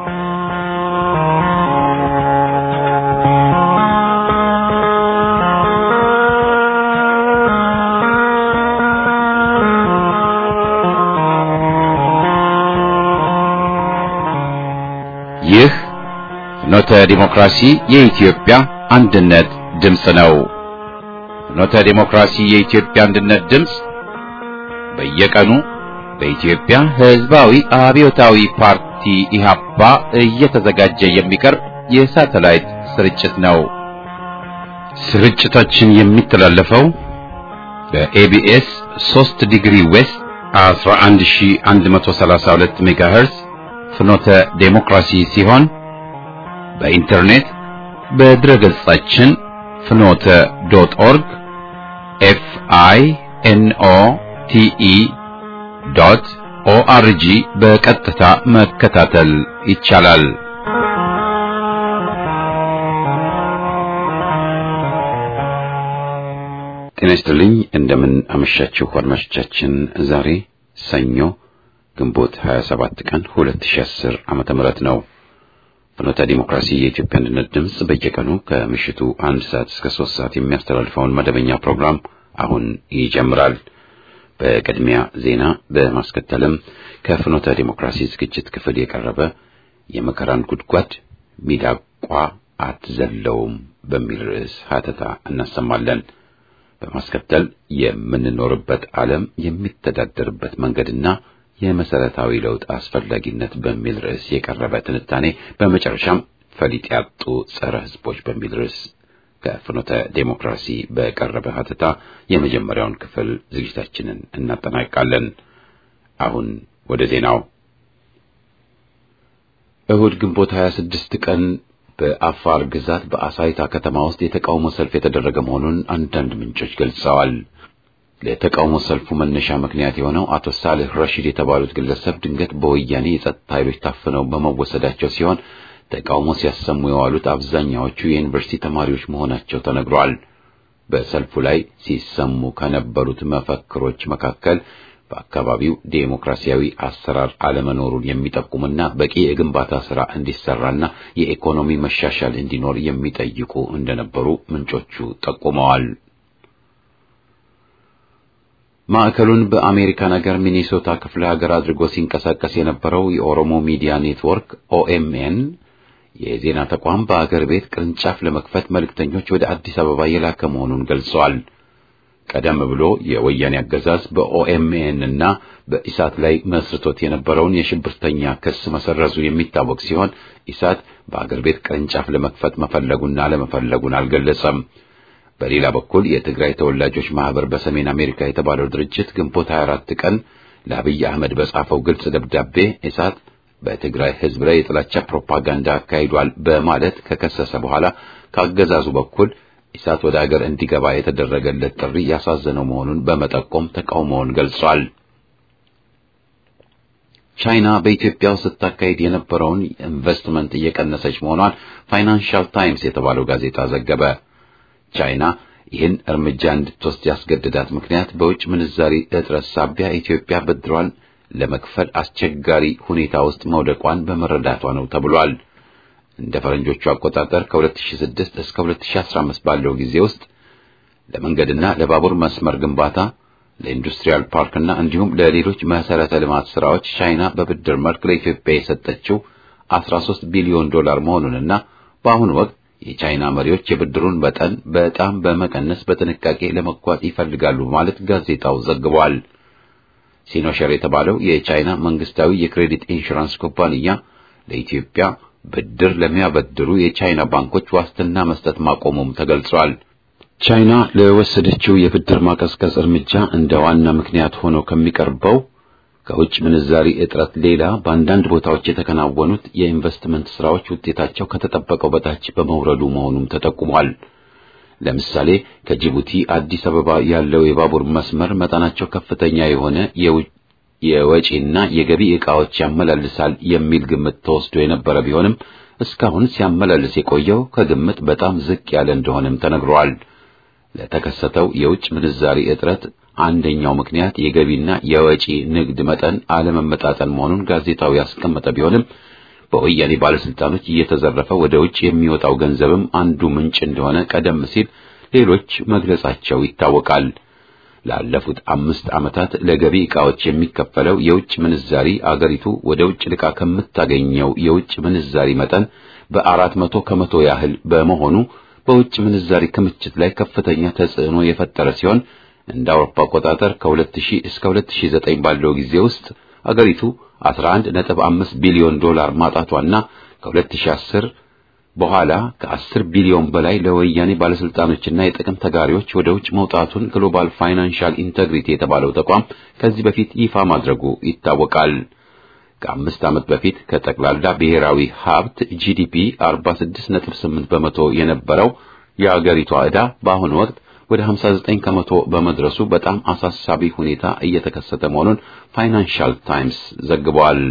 ይህ ፍኖተ ዲሞክራሲ የኢትዮጵያ አንድነት ድምፅ ነው። ፍኖተ ዲሞክራሲ የኢትዮጵያ አንድነት ድምፅ በየቀኑ በኢትዮጵያ ሕዝባዊ አብዮታዊ ፓርቲ ኢህአፓ እየተዘጋጀ የሚቀርብ የሳተላይት ስርጭት ነው። ስርጭታችን የሚተላለፈው በኤቢኤስ 3 ዲግሪ ዌስት 11132 ሜጋሄርዝ ፍኖተ ዴሞክራሲ ሲሆን በኢንተርኔት በድረ ገጻችን ፍኖተ ዶት ኦርግ ኤፍ አይ ኤን ኦ ቲ ኢ ዶት ኦአርጂ በቀጥታ መከታተል ይቻላል። ጤና ይስጥልኝ። እንደምን አመሻችሁ አድማጮቻችን። ዛሬ ሰኞ ግንቦት 27 ቀን 2010 ዓመተ ምህረት ነው። ፍኖተ ዲሞክራሲ የኢትዮጵያ አንድነት ድምፅ በየቀኑ ከምሽቱ አንድ ሰዓት እስከ ሶስት ሰዓት የሚያስተላልፈውን መደበኛ ፕሮግራም አሁን ይጀምራል። በቅድሚያ ዜና፣ በማስከተልም ከፍኖተ ዲሞክራሲ ዝግጅት ክፍል የቀረበ የመከራን ጉድጓድ ሚዳቋ አትዘለውም በሚል ርዕስ ሀተታ እናሰማለን። በማስከተል የምንኖርበት ዓለም የሚተዳደርበት መንገድና የመሰረታዊ ለውጥ አስፈላጊነት በሚል ርዕስ የቀረበ ትንታኔ፣ በመጨረሻም ፈሊጥ ያጡ ጸረ ሕዝቦች በሚል ርዕስ ከፍኖተ ዴሞክራሲ በቀረበ ሀተታ የመጀመሪያውን ክፍል ዝግጅታችንን እናጠናቅቃለን። አሁን ወደ ዜናው። እሁድ ግንቦት 26 ቀን በአፋር ግዛት በአሳይታ ከተማ ውስጥ የተቃውሞ ሰልፍ የተደረገ መሆኑን አንዳንድ ምንጮች ገልጸዋል። ለተቃውሞ ሰልፉ መነሻ ምክንያት የሆነው አቶ ሳልህ ረሺድ የተባሉት ግለሰብ ድንገት በወያኔ የጸጥታ ኃይሎች ታፍነው በመወሰዳቸው ሲሆን ተቃውሞ ሲያሰሙ የዋሉት አብዛኛዎቹ የዩኒቨርሲቲ ተማሪዎች መሆናቸው ተነግሯል። በሰልፉ ላይ ሲሰሙ ከነበሩት መፈክሮች መካከል በአካባቢው ዴሞክራሲያዊ አሰራር አለመኖሩን የሚጠቁምና በቂ የግንባታ ስራ እንዲሰራና የኢኮኖሚ መሻሻል እንዲኖር የሚጠይቁ እንደነበሩ ምንጮቹ ጠቁመዋል። ማዕከሉን በአሜሪካን ሀገር ሚኒሶታ ክፍለ ሀገር አድርጎ ሲንቀሳቀስ የነበረው የኦሮሞ ሚዲያ ኔትወርክ ኦኤምኤን የዜና ተቋም በአገር ቤት ቅርንጫፍ ለመክፈት መልእክተኞች ወደ አዲስ አበባ የላከ መሆኑን ገልጸዋል። ቀደም ብሎ የወያኔ አገዛዝ በኦኤምኤን እና በኢሳት ላይ መስርቶት የነበረውን የሽብርተኛ ክስ መሰረዙ የሚታወቅ ሲሆን ኢሳት በአገር ቤት ቅርንጫፍ ለመክፈት መፈለጉና አለመፈለጉን አልገለጸም። በሌላ በኩል የትግራይ ተወላጆች ማህበር በሰሜን አሜሪካ የተባለው ድርጅት ግንቦት 24 ቀን ለአብይ አህመድ በጻፈው ግልጽ ደብዳቤ ኢሳት በትግራይ ሕዝብ ላይ የጥላቻ ፕሮፓጋንዳ አካሂዷል በማለት ከከሰሰ በኋላ ከአገዛዙ በኩል ኢሳት ወደ አገር እንዲገባ የተደረገለት ጥሪ ያሳዘነው መሆኑን በመጠቆም ተቃውሞውን ገልጿል። ቻይና በኢትዮጵያ ውስጥ ስታካሂድ የነበረውን ኢንቨስትመንት እየቀነሰች መሆኗን ፋይናንሻል ታይምስ የተባለው ጋዜጣ ዘገበ። ቻይና ይህን እርምጃ እንድትወስድ ያስገደዳት ምክንያት በውጭ ምንዛሪ እጥረት ሳቢያ ኢትዮጵያ ብድሯን ለመክፈል አስቸጋሪ ሁኔታ ውስጥ መውደቋን በመረዳቷ ነው ተብሏል። እንደ ፈረንጆቹ አቆጣጠር ከ2006 እስከ 2015 ባለው ጊዜ ውስጥ ለመንገድና ለባቡር መስመር ግንባታ፣ ለኢንዱስትሪያል ፓርክና እንዲሁም ለሌሎች መሰረተ ልማት ስራዎች ቻይና በብድር መልክ ለኢትዮጵያ የሰጠችው 13 ቢሊዮን ዶላር መሆኑንና በአሁኑ ወቅት የቻይና መሪዎች የብድሩን መጠን በጣም በመቀነስ በጥንቃቄ ለመጓዝ ይፈልጋሉ ማለት ጋዜጣው ዘግቧል። ሲኖሸር የተባለው የቻይና መንግስታዊ የክሬዲት ኢንሹራንስ ኩባንያ ለኢትዮጵያ ብድር ለሚያበድሩ የቻይና ባንኮች ዋስትና መስጠት ማቆሙም ተገልጿል። ቻይና ለወሰደችው የብድር ማቀዝቀዝ እርምጃ እንደ ዋና ምክንያት ሆኖ ከሚቀርበው ከውጭ ምንዛሪ እጥረት ሌላ በአንዳንድ ቦታዎች የተከናወኑት የኢንቨስትመንት ስራዎች ውጤታቸው ከተጠበቀው በታች በመውረዱ መሆኑም ተጠቁሟል። ለምሳሌ ከጅቡቲ አዲስ አበባ ያለው የባቡር መስመር መጠናቸው ከፍተኛ የሆነ የወጪና የገቢ ዕቃዎች ያመላልሳል የሚል ግምት ተወስዶ የነበረ ቢሆንም እስካሁን ሲያመላልስ የቆየው ከግምት በጣም ዝቅ ያለ እንደሆነም ተነግሯል። ለተከሰተው የውጭ ምንዛሪ እጥረት አንደኛው ምክንያት የገቢና የወጪ ንግድ መጠን አለመመጣጠን መሆኑን ጋዜጣው ያስቀመጠ ቢሆንም በወያኔ ባለስልጣኖች እየተዘረፈ ወደ ውጭ የሚወጣው ገንዘብም አንዱ ምንጭ እንደሆነ ቀደም ሲል ሌሎች መግለጻቸው ይታወቃል። ላለፉት አምስት ዓመታት ለገቢ ዕቃዎች የሚከፈለው የውጭ ምንዛሪ አገሪቱ ወደ ውጭ ልቃ ከምታገኘው የውጭ ምንዛሪ መጠን በአራት መቶ ከመቶ ያህል በመሆኑ በውጭ ምንዛሪ ክምችት ላይ ከፍተኛ ተጽዕኖ የፈጠረ ሲሆን እንደ አውሮፓ አቆጣጠር ከ2000 እስከ 2009 ባለው ጊዜ ውስጥ አገሪቱ 11.5 ቢሊዮን ዶላር ማጣቷና ከ2010 በኋላ ከ10 ቢሊዮን በላይ ለወያኔ ባለስልጣኖችና የጥቅም ተጋሪዎች ወደ ውጭ መውጣቱን ግሎባል ፋይናንሻል ኢንተግሪቲ የተባለው ተቋም ከዚህ በፊት ይፋ ማድረጉ ይታወቃል። ከአምስት ዓመት በፊት ከጠቅላላ ብሔራዊ ሀብት ጂዲፒ 46.8 በመቶ የነበረው የአገሪቷ ዕዳ በአሁኑ ወቅት ወደ 59 ከመቶ በመድረሱ በጣም አሳሳቢ ሁኔታ እየተከሰተ መሆኑን ፋይናንሻል ታይምስ ዘግቧል።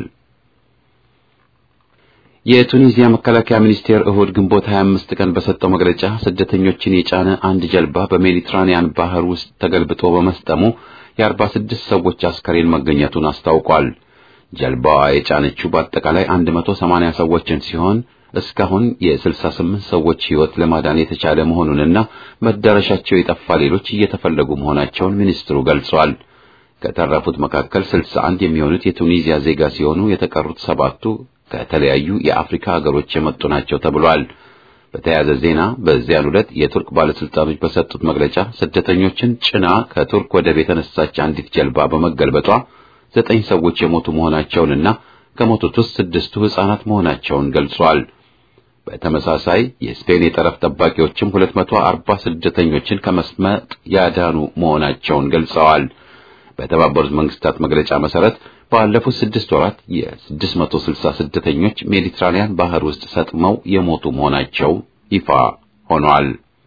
የቱኒዚያ መከላከያ ሚኒስቴር እሁድ ግንቦት 25 ቀን በሰጠው መግለጫ ስደተኞችን የጫነ አንድ ጀልባ በሜዲትራኒያን ባህር ውስጥ ተገልብጦ በመስጠሙ የ46 ሰዎች አስከሬን መገኘቱን አስታውቋል። ጀልባዋ የጫነችው በአጠቃላይ 180 ሰዎችን ሲሆን እስካሁን የ68 ሰዎች ሕይወት ለማዳን የተቻለ መሆኑንና መዳረሻቸው የጠፋ ሌሎች እየተፈለጉ መሆናቸውን ሚኒስትሩ ገልጿል። ከተረፉት መካከል 61 የሚሆኑት የቱኒዚያ ዜጋ ሲሆኑ የተቀሩት ሰባቱ ከተለያዩ የአፍሪካ ሀገሮች የመጡ ናቸው ተብሏል። በተያያዘ ዜና በዚያን ዕለት የቱርክ ባለስልጣኖች በሰጡት መግለጫ ስደተኞችን ጭና ከቱርክ ወደብ የተነሳች አንዲት ጀልባ በመገልበጧ ዘጠኝ ሰዎች የሞቱ መሆናቸውንና ከሞቱት ውስጥ ስድስቱ ሕፃናት መሆናቸውን ገልጿል። በተመሳሳይ የስፔን የጠረፍ ጠባቂዎችም 240 ስደተኞችን ከመስመጥ ያዳኑ መሆናቸውን ገልጸዋል። በተባበሩት መንግስታት መግለጫ መሰረት ባለፉት ስድስት ወራት የ660 ስደተኞች ሜዲትራኒያን ባህር ውስጥ ሰጥመው የሞቱ መሆናቸው ይፋ ሆኗል።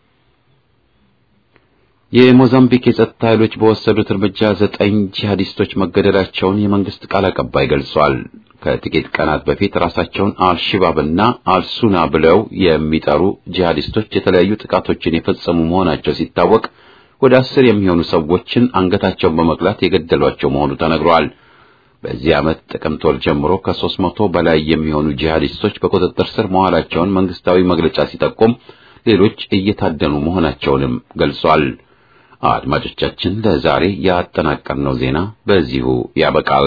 የሞዛምቢክ የጸጥታ ኃይሎች በወሰዱት እርምጃ ዘጠኝ ጂሃዲስቶች መገደላቸውን የመንግስት ቃል አቀባይ ገልጿል። ከጥቂት ቀናት በፊት ራሳቸውን አልሽባብና አልሱና ብለው የሚጠሩ ጂሃዲስቶች የተለያዩ ጥቃቶችን የፈጸሙ መሆናቸው ሲታወቅ ወደ አስር የሚሆኑ ሰዎችን አንገታቸውን በመቅላት የገደሏቸው መሆኑ ተነግሯል። በዚህ ዓመት ጥቅምት ወር ጀምሮ ከሦስት መቶ በላይ የሚሆኑ ጂሃዲስቶች በቁጥጥር ስር መዋላቸውን መንግስታዊ መግለጫ ሲጠቁም ሌሎች እየታደኑ መሆናቸውንም ገልጿል። አድማጮቻችን ለዛሬ ያጠናቀርነው ዜና በዚሁ ያበቃል።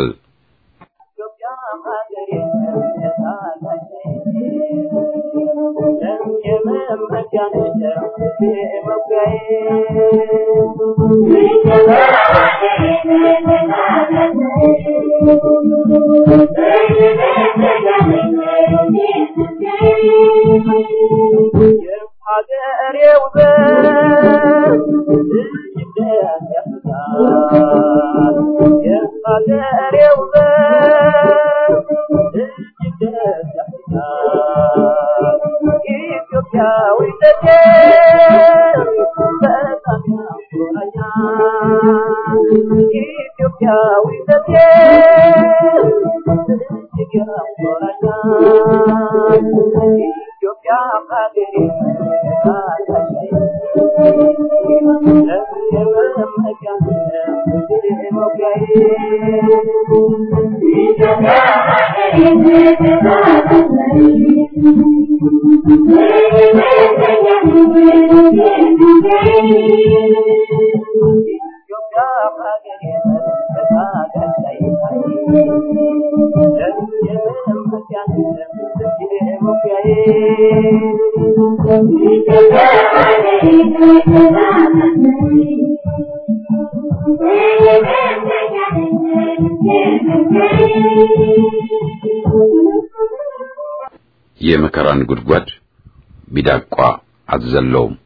የመከራን ጉድጓድ ሚዳቋ አትዘለውም።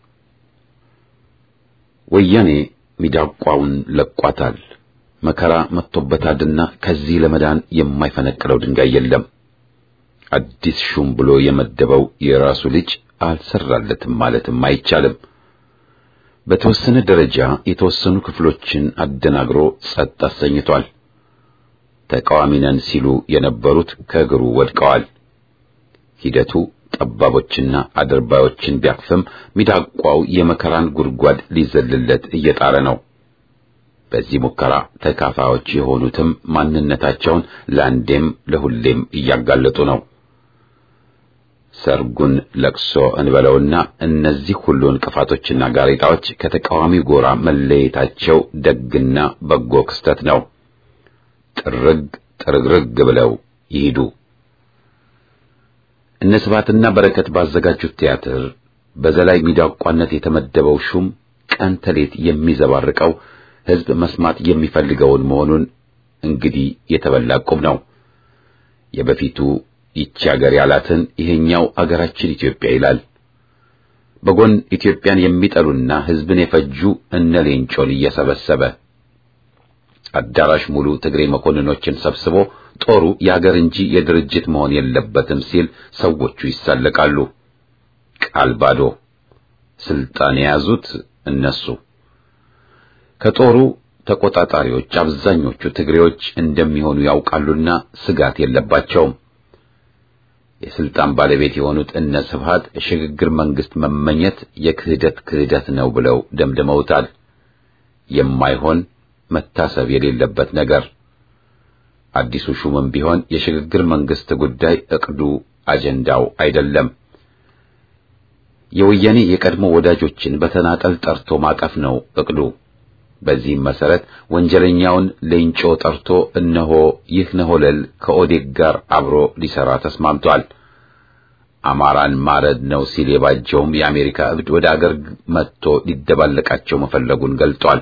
ወያኔ ሚዳቋውን ለቋታል። መከራ መጥቶበታልና ከዚህ ለመዳን የማይፈነቅለው ድንጋይ የለም። አዲስ ሹም ብሎ የመደበው የራሱ ልጅ አልሰራለትም ማለትም አይቻልም። በተወሰነ ደረጃ የተወሰኑ ክፍሎችን አደናግሮ ጸጥ አሰኝቷል። ተቃዋሚ ነን ሲሉ የነበሩት ከእግሩ ወድቀዋል። ሂደቱ ጠባቦችና አድርባዮችን ቢያቅፍም ሚዳቋው የመከራን ጉድጓድ ሊዘልለት እየጣረ ነው። በዚህ ሙከራ ተካፋዮች የሆኑትም ማንነታቸውን ለአንዴም ለሁሌም እያጋለጡ ነው። ሰርጉን ለቅሶ እንበለውና እነዚህ ሁሉ እንቅፋቶችና ጋሬጣዎች ከተቃዋሚ ጎራ መለየታቸው ደግና በጎ ክስተት ነው። ጥርግ ጥርግርግ ብለው ይሂዱ። እነ ስብሐትና በረከት ባዘጋጁት ቲያትር በዘላይ ሚዳቋነት የተመደበው ሹም ቀን ተሌት የሚዘባርቀው ሕዝብ መስማት የሚፈልገውን መሆኑን እንግዲህ የተበላ ቁም ነው። የበፊቱ ይቺ አገር ያላትን ይሄኛው አገራችን ኢትዮጵያ ይላል። በጎን ኢትዮጵያን የሚጠሉና ሕዝብን የፈጁ እነ ሌንጮን እየሰበሰበ አዳራሽ ሙሉ ትግሬ መኮንኖችን ሰብስቦ ጦሩ የአገር እንጂ የድርጅት መሆን የለበትም ሲል ሰዎቹ ይሳለቃሉ። ቃል ባዶ። ስልጣን የያዙት እነሱ። ከጦሩ ተቆጣጣሪዎች አብዛኞቹ ትግሬዎች እንደሚሆኑ ያውቃሉና ስጋት የለባቸውም። የስልጣን ባለቤት የሆኑት እነ ስብሐት ሽግግር መንግስት መመኘት የክህደት ክህደት ነው ብለው ደምድመውታል። የማይሆን መታሰብ የሌለበት ነገር። አዲሱ ሹምም ቢሆን የሽግግር መንግስት ጉዳይ እቅዱ አጀንዳው አይደለም። የወያኔ የቀድሞ ወዳጆችን በተናጠል ጠርቶ ማቀፍ ነው እቅዱ። በዚህም መሰረት ወንጀለኛውን ሌንጮ ጠርቶ እነሆ ይህ ነሆለል ከኦዴግ ጋር አብሮ ሊሰራ ተስማምቷል። አማራን ማረድ ነው ሲል የባጀውም የአሜሪካ እብድ ወደ አገር መጥቶ ሊደባለቃቸው መፈለጉን ገልጧል።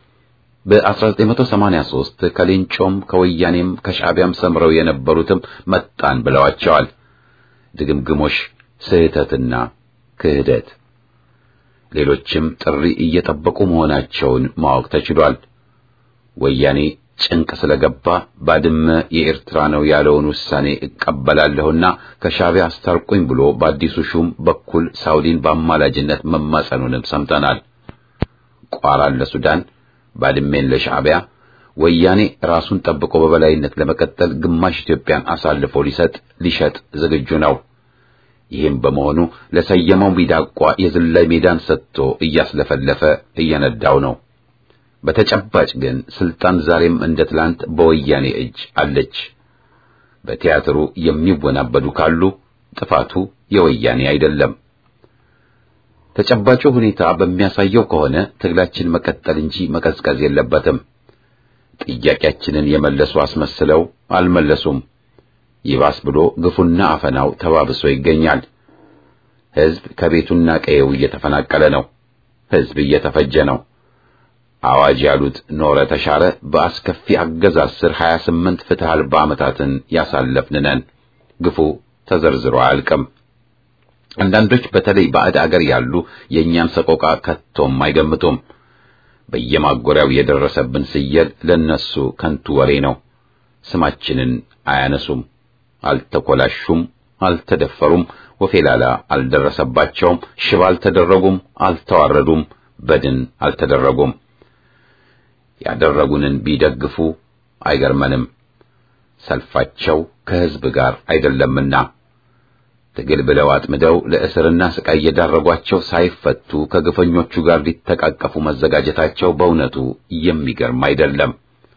በ1983 ከሌንጮም ከወያኔም ከሻዕቢያም ሰምረው የነበሩትም መጣን ብለዋቸዋል። ድግምግሞሽ፣ ስህተትና ክህደት ሌሎችም ጥሪ እየጠበቁ መሆናቸውን ማወቅ ተችሏል። ወያኔ ጭንቅ ስለገባ ባድመ የኤርትራ ነው ያለውን ውሳኔ እቀበላለሁና ከሻዕቢያ አስታርቁኝ ብሎ በአዲሱ ሹም በኩል ሳውዲን በአማላጅነት መማጸኑንም ሰምተናል። ቋራን ለሱዳን፣ ባድሜን ለሻዕቢያ ወያኔ ራሱን ጠብቆ በበላይነት ለመቀጠል ግማሽ ኢትዮጵያን አሳልፎ ሊሰጥ ሊሸጥ ዝግጁ ነው። ይህም በመሆኑ ለሰየመው ሚዳቋ የዝላይ ሜዳን ሰጥቶ እያስለፈለፈ እየነዳው ነው። በተጨባጭ ግን ስልጣን ዛሬም እንደ ትላንት በወያኔ እጅ አለች። በቲያትሩ የሚወናበዱ ካሉ ጥፋቱ የወያኔ አይደለም። ተጨባጩ ሁኔታ በሚያሳየው ከሆነ ትግላችን መቀጠል እንጂ መቀዝቀዝ የለበትም። ጥያቄያችንን የመለሱ አስመስለው አልመለሱም። ይባስ ብሎ ግፉና አፈናው ተባብሶ ይገኛል። ሕዝብ ከቤቱና ቀየው እየተፈናቀለ ነው። ሕዝብ እየተፈጀ ነው። አዋጅ ያሉት ኖረ ተሻረ በአስከፊ አገዛዝ ስር 28 ፍትህ አልባ ዓመታትን ያሳለፍን ነን። ግፉ ተዘርዝሮ አያልቅም። አንዳንዶች በተለይ ባዕድ አገር ያሉ የእኛን ሰቆቃ ከቶም አይገምቱም። በየማጎሪያው የደረሰብን ስየል ለነሱ ከንቱ ወሬ ነው። ስማችንን አያነሱም። አልተኮላሹም፣ አልተደፈሩም፣ ወፌላላ አልደረሰባቸውም፣ ሽባ አልተደረጉም፣ አልተዋረዱም፣ በድን አልተደረጉም። ያደረጉንን ቢደግፉ አይገርመንም። ሰልፋቸው ከሕዝብ ጋር አይደለምና ትግል ብለው አጥምደው ለእስርና ስቃይ የዳረጓቸው ሳይፈቱ ከግፈኞቹ ጋር ሊተቃቀፉ መዘጋጀታቸው በእውነቱ የሚገርም አይደለም።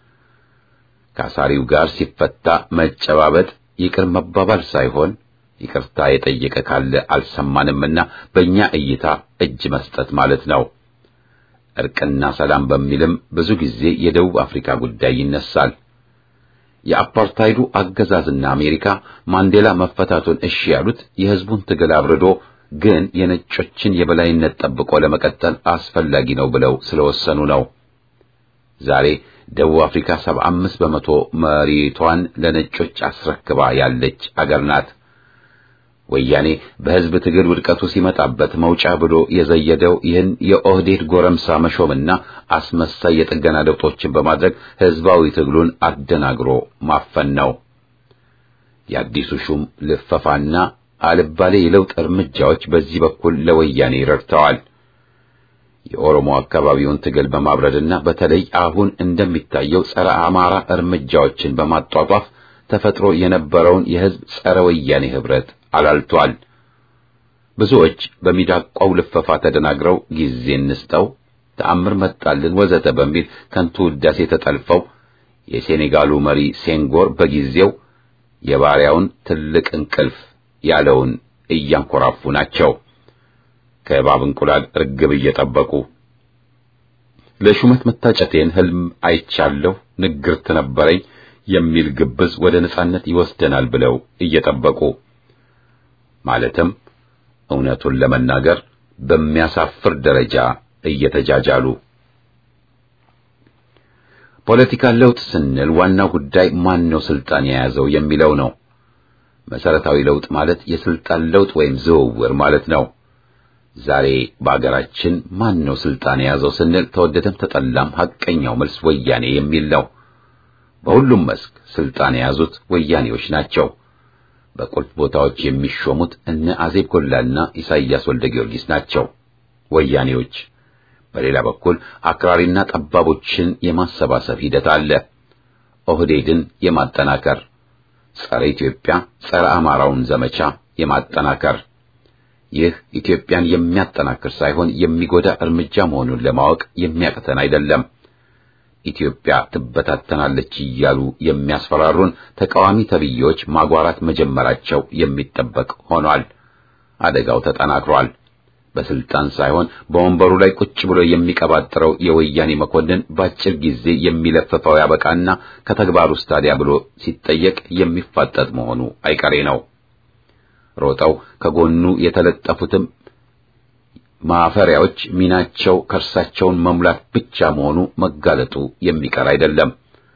ከአሳሪው ጋር ሲፈታ መጨባበጥ ይቅር መባባል ሳይሆን ይቅርታ የጠየቀ ካለ አልሰማንምና በእኛ እይታ እጅ መስጠት ማለት ነው። እርቅና ሰላም በሚልም ብዙ ጊዜ የደቡብ አፍሪካ ጉዳይ ይነሳል። የአፓርታይዱ አገዛዝና አሜሪካ ማንዴላ መፈታቱን እሺ ያሉት የሕዝቡን ትግል አብርዶ ግን የነጮችን የበላይነት ጠብቆ ለመቀጠል አስፈላጊ ነው ብለው ስለወሰኑ ነው። ዛሬ ደቡብ አፍሪካ 75 በመቶ መሬቷን ለነጮች አስረክባ ያለች አገር ናት። ወያኔ በሕዝብ ትግል ውድቀቱ ሲመጣበት መውጫ ብሎ የዘየደው ይህን የኦህዴድ ጎረምሳ መሾምና አስመሳይ የጥገና ለውጦችን በማድረግ ሕዝባዊ ትግሉን አደናግሮ ማፈን ነው። የአዲሱ ሹም ልፈፋና አልባሌ የለውጥ እርምጃዎች በዚህ በኩል ለወያኔ ረድተዋል። የኦሮሞ አካባቢውን ትግል በማብረድና በተለይ አሁን እንደሚታየው ጸረ አማራ እርምጃዎችን በማጧጧፍ ተፈጥሮ የነበረውን የሕዝብ ጸረ ወያኔ ህብረት አላልቷል። ብዙዎች በሚዳቋው ልፈፋ ተደናግረው ጊዜ እንስጠው፣ ተአምር መጣልን ወዘተ በሚል ከንቱ ውዳሴ ተጠልፈው የሴኔጋሉ መሪ ሴንጎር በጊዜው የባሪያውን ትልቅ እንቅልፍ ያለውን እያንኮራፉ ናቸው። ከእባብ እንቁላል እርግብ እየጠበቁ ለሹመት መታጨቴን ህልም አይቻለሁ፣ ንግርት ነበረኝ የሚል ግብዝ ወደ ነጻነት ይወስደናል ብለው እየጠበቁ ማለትም እውነቱን ለመናገር በሚያሳፍር ደረጃ እየተጃጃሉ ፖለቲካ ለውጥ ስንል ዋናው ጉዳይ ማን ነው ስልጣን የያዘው የሚለው ነው። መሰረታዊ ለውጥ ማለት የስልጣን ለውጥ ወይም ዝውውር ማለት ነው። ዛሬ በአገራችን ማን ነው ስልጣን የያዘው ስንል ተወደደም ተጠላም ሐቀኛው መልስ ወያኔ የሚል ነው። በሁሉም መስክ ስልጣን የያዙት ወያኔዎች ናቸው። በቁልፍ ቦታዎች የሚሾሙት እነ አዜብ ጎላና ኢሳይያስ ወልደ ጊዮርጊስ ናቸው ወያኔዎች። በሌላ በኩል አክራሪና ጠባቦችን የማሰባሰብ ሂደት አለ። ኦህዴድን የማጠናከር ጸረ ኢትዮጵያ፣ ጸረ አማራውን ዘመቻ የማጠናከር ይህ ኢትዮጵያን የሚያጠናክር ሳይሆን የሚጎዳ እርምጃ መሆኑን ለማወቅ የሚያቅተን አይደለም። ኢትዮጵያ ትበታተናለች እያሉ የሚያስፈራሩን ተቃዋሚ ተብዬዎች ማጓራት መጀመራቸው የሚጠበቅ ሆኗል። አደጋው ተጠናክሯል። በስልጣን ሳይሆን በወንበሩ ላይ ቁጭ ብሎ የሚቀባጥረው የወያኔ መኮንን በአጭር ጊዜ የሚለፍፈው ያበቃና ከተግባር ውስጥ ታዲያ ብሎ ሲጠየቅ የሚፋጠጥ መሆኑ አይቀሬ ነው። ሮጠው ከጎኑ የተለጠፉትም ማፈሪያዎች ሚናቸው ከርሳቸውን መሙላት ብቻ መሆኑ መጋለጡ የሚቀር አይደለም።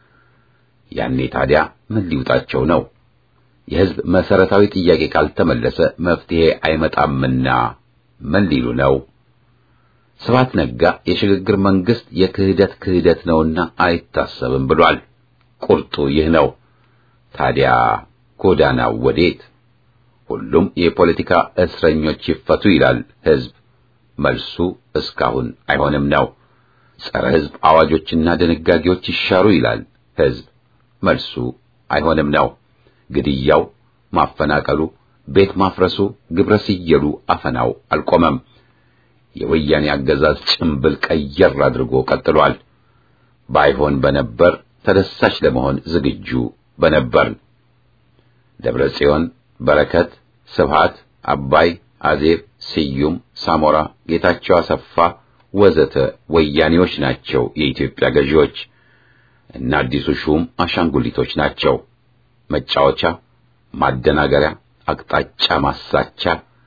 ያኔ ታዲያ ምን ሊውጣቸው ነው? የሕዝብ መሰረታዊ ጥያቄ ካልተመለሰ መፍትሄ አይመጣምና ምን ሊሉ ነው? ስብሐት ነጋ የሽግግር መንግስት የክህደት ክህደት ነውና አይታሰብም ብሏል። ቁርጡ ይህ ነው። ታዲያ ጎዳናው ወዴት? ሁሉም የፖለቲካ እስረኞች ይፈቱ ይላል ሕዝብ። መልሱ እስካሁን አይሆንም ነው። ጸረ ሕዝብ አዋጆችና ድንጋጌዎች ይሻሩ ይላል ሕዝብ። መልሱ አይሆንም ነው። ግድያው፣ ማፈናቀሉ፣ ቤት ማፍረሱ፣ ግብረ ስየሉ፣ አፈናው አልቆመም። የወያኔ አገዛዝ ጭምብል ቀየር አድርጎ ቀጥሏል። ባይሆን በነበር ተደሳች ለመሆን ዝግጁ በነበርን። ደብረ ጽዮን፣ በረከት፣ ስብሃት፣ አባይ፣ አዜብ፣ ስዩም፣ ሳሞራ፣ ጌታቸው አሰፋ ወዘተ ወያኔዎች ናቸው የኢትዮጵያ ገዢዎች እና አዲሱ ሹም አሻንጉሊቶች ናቸው። መጫወቻ፣ ማደናገሪያ፣ አቅጣጫ ማሳቻ፣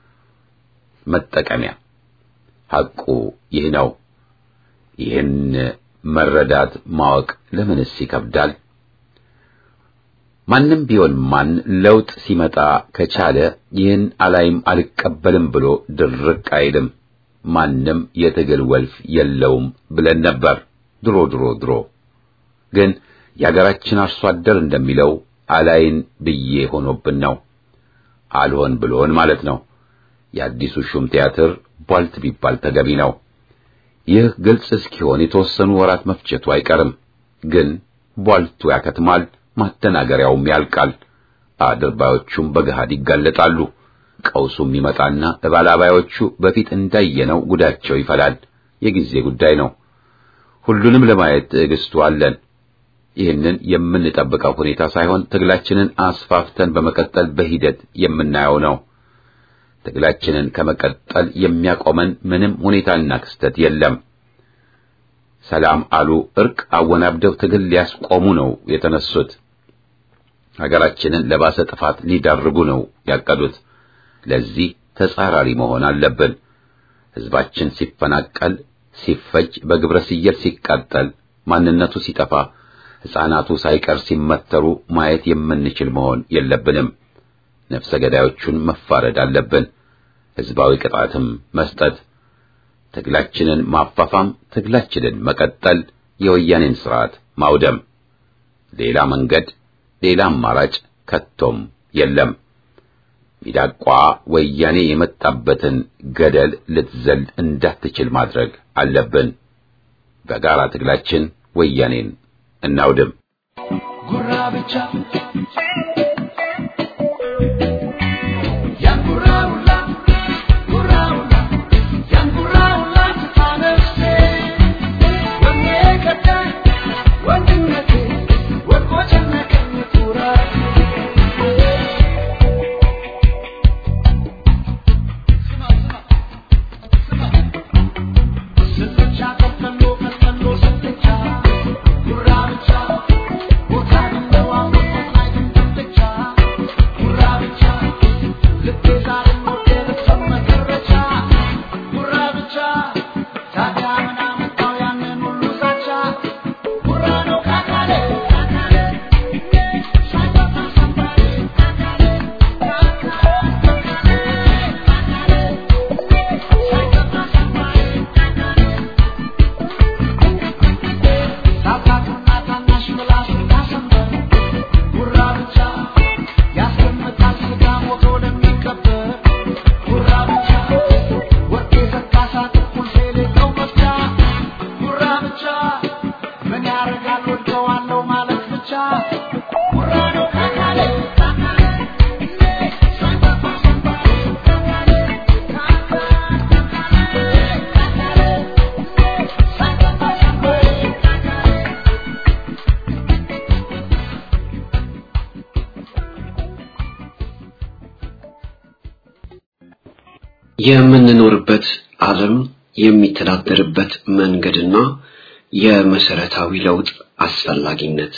መጠቀሚያ። ሐቁ ይህ ነው። ይህን መረዳት ማወቅ ለምንስ ይከብዳል? ማንም ቢሆን ማን ለውጥ ሲመጣ ከቻለ ይህን አላይም አልቀበልም ብሎ ድርቅ አይልም። ማንም የትግል ወልፍ የለውም ብለን ነበር ድሮ ድሮ ድሮ። ግን የአገራችን አርሶ አደር እንደሚለው አላይን ብዬ ሆኖብን ነው። አልሆን ብሎን ማለት ነው። የአዲሱ ሹም ቲያትር ቧልት ቢባል ተገቢ ነው። ይህ ግልጽ እስኪሆን የተወሰኑ ወራት መፍጀቱ አይቀርም። ግን ቧልቱ ያከትማል፣ ማደናገሪያውም ያልቃል። አድርባዮቹም በገሃድ ይጋለጣሉ። ቀውሱም ይመጣና እባላባዮቹ በፊት እንዳየነው ጉዳቸው ይፈላል። የጊዜ ጉዳይ ነው። ሁሉንም ለማየት ትዕግስቱ አለን። ይህንን የምንጠብቀው ሁኔታ ሳይሆን ትግላችንን አስፋፍተን በመቀጠል በሂደት የምናየው ነው። ትግላችንን ከመቀጠል የሚያቆመን ምንም ሁኔታና ክስተት የለም። ሰላም አሉ እርቅ አወናብደው ትግል ሊያስቆሙ ነው የተነሱት። ሀገራችንን ለባሰ ጥፋት ሊዳርጉ ነው ያቀዱት። ለዚህ ተጻራሪ መሆን አለብን። ሕዝባችን ሲፈናቀል፣ ሲፈጅ፣ በግብረ ስየል ሲቃጠል፣ ማንነቱ ሲጠፋ፣ ሕፃናቱ ሳይቀር ሲመተሩ ማየት የምንችል መሆን የለብንም። ነፍሰ ገዳዮቹን መፋረድ አለብን። ሕዝባዊ ቅጣትም መስጠት፣ ትግላችንን ማፋፋም፣ ትግላችንን መቀጠል፣ የወያኔን ስርዓት ማውደም። ሌላ መንገድ፣ ሌላ አማራጭ ከቶም የለም። ሚዳቋ ወያኔ የመጣበትን ገደል ልትዘል እንዳትችል ማድረግ አለብን። በጋራ ትግላችን ወያኔን እናውድም። ጉራ ብቻ ያን ጉራ ሁላ ጉራ ሁላ ያን ጉራ ሁላ ትታነፍሴ ወኔ ቀዳኝ ወንድነቴ ወድቆ ጨነቀኝ ኩራት የምንኖርበት ዓለም የሚተዳደርበት መንገድና የመሰረታዊ ለውጥ አስፈላጊነት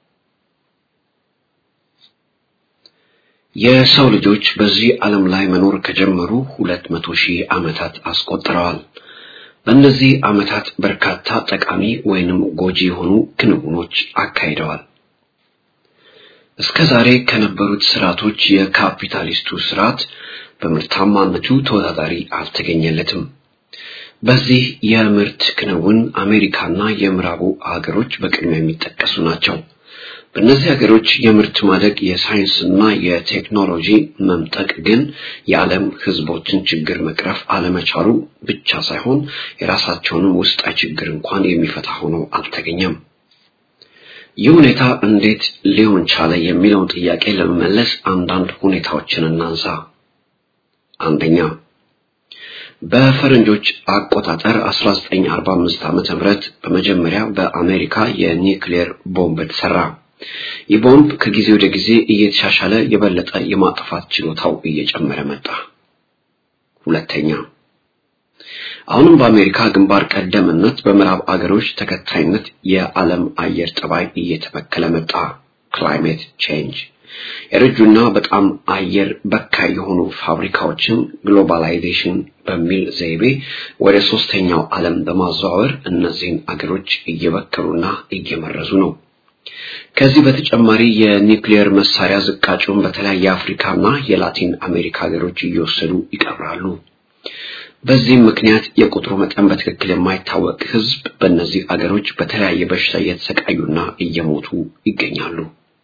የሰው ልጆች በዚህ ዓለም ላይ መኖር ከጀመሩ ሁለት መቶ ሺህ ዓመታት አስቆጥረዋል። በእነዚህ ዓመታት በርካታ ጠቃሚ ወይንም ጎጂ የሆኑ ክንውኖች አካሂደዋል። እስከ ዛሬ ከነበሩት ስርዓቶች የካፒታሊስቱ ስርዓት በምርታማነቱ ተወዳዳሪ አልተገኘለትም። በዚህ የምርት ክንውን አሜሪካና የምዕራቡ ሀገሮች በቅድሚያ የሚጠቀሱ ናቸው። በእነዚህ ሀገሮች የምርት ማደግ የሳይንስና የቴክኖሎጂ መምጠቅ ግን የዓለም ሕዝቦችን ችግር መቅረፍ አለመቻሉ ብቻ ሳይሆን የራሳቸውንም ውስጣዊ ችግር እንኳን የሚፈታ ሆኖ አልተገኘም። ይህ ሁኔታ እንዴት ሊሆን ቻለ የሚለውን ጥያቄ ለመመለስ አንዳንድ ሁኔታዎችን እናንሳ። አንደኛ በፈረንጆች አቆጣጠር 1945 ዓመተ ምህረት በመጀመሪያ በአሜሪካ የኒውክሌር ቦምብ ተሰራ። ይህ ቦምብ ከጊዜ ወደ ጊዜ እየተሻሻለ የበለጠ የማጥፋት ችሎታው እየጨመረ መጣ። ሁለተኛ አሁንም በአሜሪካ ግንባር ቀደምነት በምዕራብ አገሮች ተከታይነት የዓለም አየር ጠባይ እየተበከለ መጣ። ክላይሜት ቼንጅ የረጁና በጣም አየር በካይ የሆኑ ፋብሪካዎችን ግሎባላይዜሽን በሚል ዘይቤ ወደ ሶስተኛው ዓለም በማዘዋወር እነዚህን አገሮች እየበከሉና እየመረዙ ነው። ከዚህ በተጨማሪ የኒውክሌር መሳሪያ ዝቃጩን በተለያየ የአፍሪካና የላቲን አሜሪካ ሀገሮች እየወሰዱ ይቀብራሉ። በዚህም ምክንያት የቁጥሩ መጠን በትክክል የማይታወቅ ሕዝብ በእነዚህ አገሮች በተለያየ በሽታ እየተሰቃዩና እየሞቱ ይገኛሉ።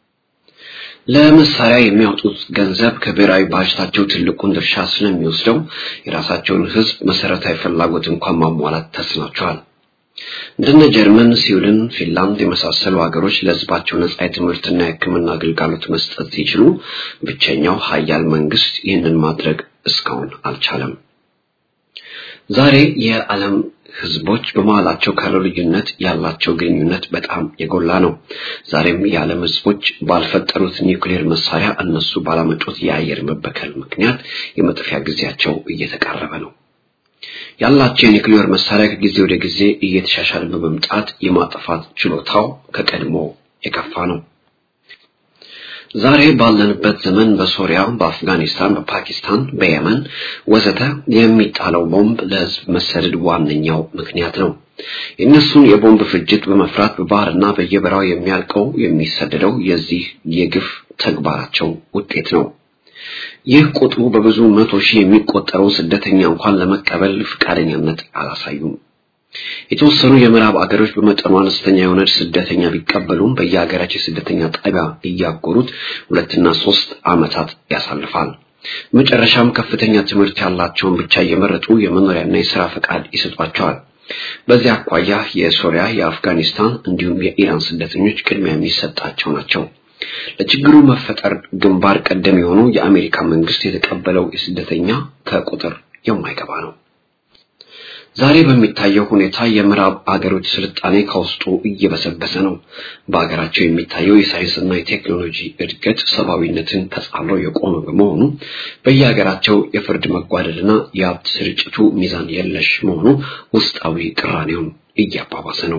ለመሳሪያ የሚያወጡት ገንዘብ ከብሔራዊ ባጀታቸው ትልቁን ድርሻ ስለሚወስደው የራሳቸውን ሕዝብ መሰረታዊ ፍላጎት እንኳን ማሟላት ተስኗቸዋል። እንደነ ጀርመን፣ ስዊድን፣ ፊንላንድ የመሳሰሉ ሀገሮች ለሕዝባቸው ነጻ የትምህርትና የሕክምና አገልግሎት መስጠት ሲችሉ ብቸኛው ሀያል መንግስት ይህንን ማድረግ እስካሁን አልቻለም። ዛሬ የዓለም ህዝቦች በመሃላቸው ካለው ልዩነት ያላቸው ግንኙነት በጣም የጎላ ነው። ዛሬም የዓለም ህዝቦች ባልፈጠሩት ኒውክሌር መሳሪያ እነሱ ባላመጡት የአየር መበከል ምክንያት የመጥፊያ ጊዜያቸው እየተቃረበ ነው። ያላቸው የኒውክሌር መሳሪያ ከጊዜ ወደ ጊዜ እየተሻሻለ በመምጣት የማጥፋት ችሎታው ከቀድሞ የከፋ ነው። ዛሬ ባለንበት ዘመን በሶሪያ፣ በአፍጋኒስታን፣ በፓኪስታን፣ በየመን ወዘተ የሚጣለው ቦምብ ለህዝብ መሰደድ ዋነኛው ምክንያት ነው። የእነሱን የቦምብ ፍጅት በመፍራት በባህርና በየበራው የሚያልቀው የሚሰደደው የዚህ የግፍ ተግባራቸው ውጤት ነው። ይህ ቁጥሩ በብዙ መቶ ሺህ የሚቆጠረው ስደተኛ እንኳን ለመቀበል ፈቃደኛነት አላሳዩም። የተወሰኑ የምዕራብ አገሮች በመጠኑ አነስተኛ የሆነ ስደተኛ ቢቀበሉም በየሀገራቸው የስደተኛ ጣቢያ እያጎሩት ሁለትና ሶስት ዓመታት ያሳልፋል። መጨረሻም ከፍተኛ ትምህርት ያላቸውን ብቻ እየመረጡ የመኖሪያና የሥራ ፈቃድ ይሰጧቸዋል። በዚህ አኳያ የሶሪያ፣ የአፍጋኒስታን እንዲሁም የኢራን ስደተኞች ቅድሚያ የሚሰጣቸው ናቸው። ለችግሩ መፈጠር ግንባር ቀደም የሆኑ የአሜሪካ መንግስት የተቀበለው የስደተኛ ከቁጥር የማይገባ ነው። ዛሬ በሚታየው ሁኔታ የምዕራብ አገሮች ስልጣኔ ከውስጡ እየበሰበሰ ነው። በሀገራቸው የሚታየው የሳይንስና የቴክኖሎጂ እድገት ሰብአዊነትን ተጻሎ የቆመ በመሆኑ በየሀገራቸው የፍርድ መጓደልና የሀብት ስርጭቱ ሚዛን የለሽ መሆኑ ውስጣዊ ቅራኔውን እያባባሰ ነው።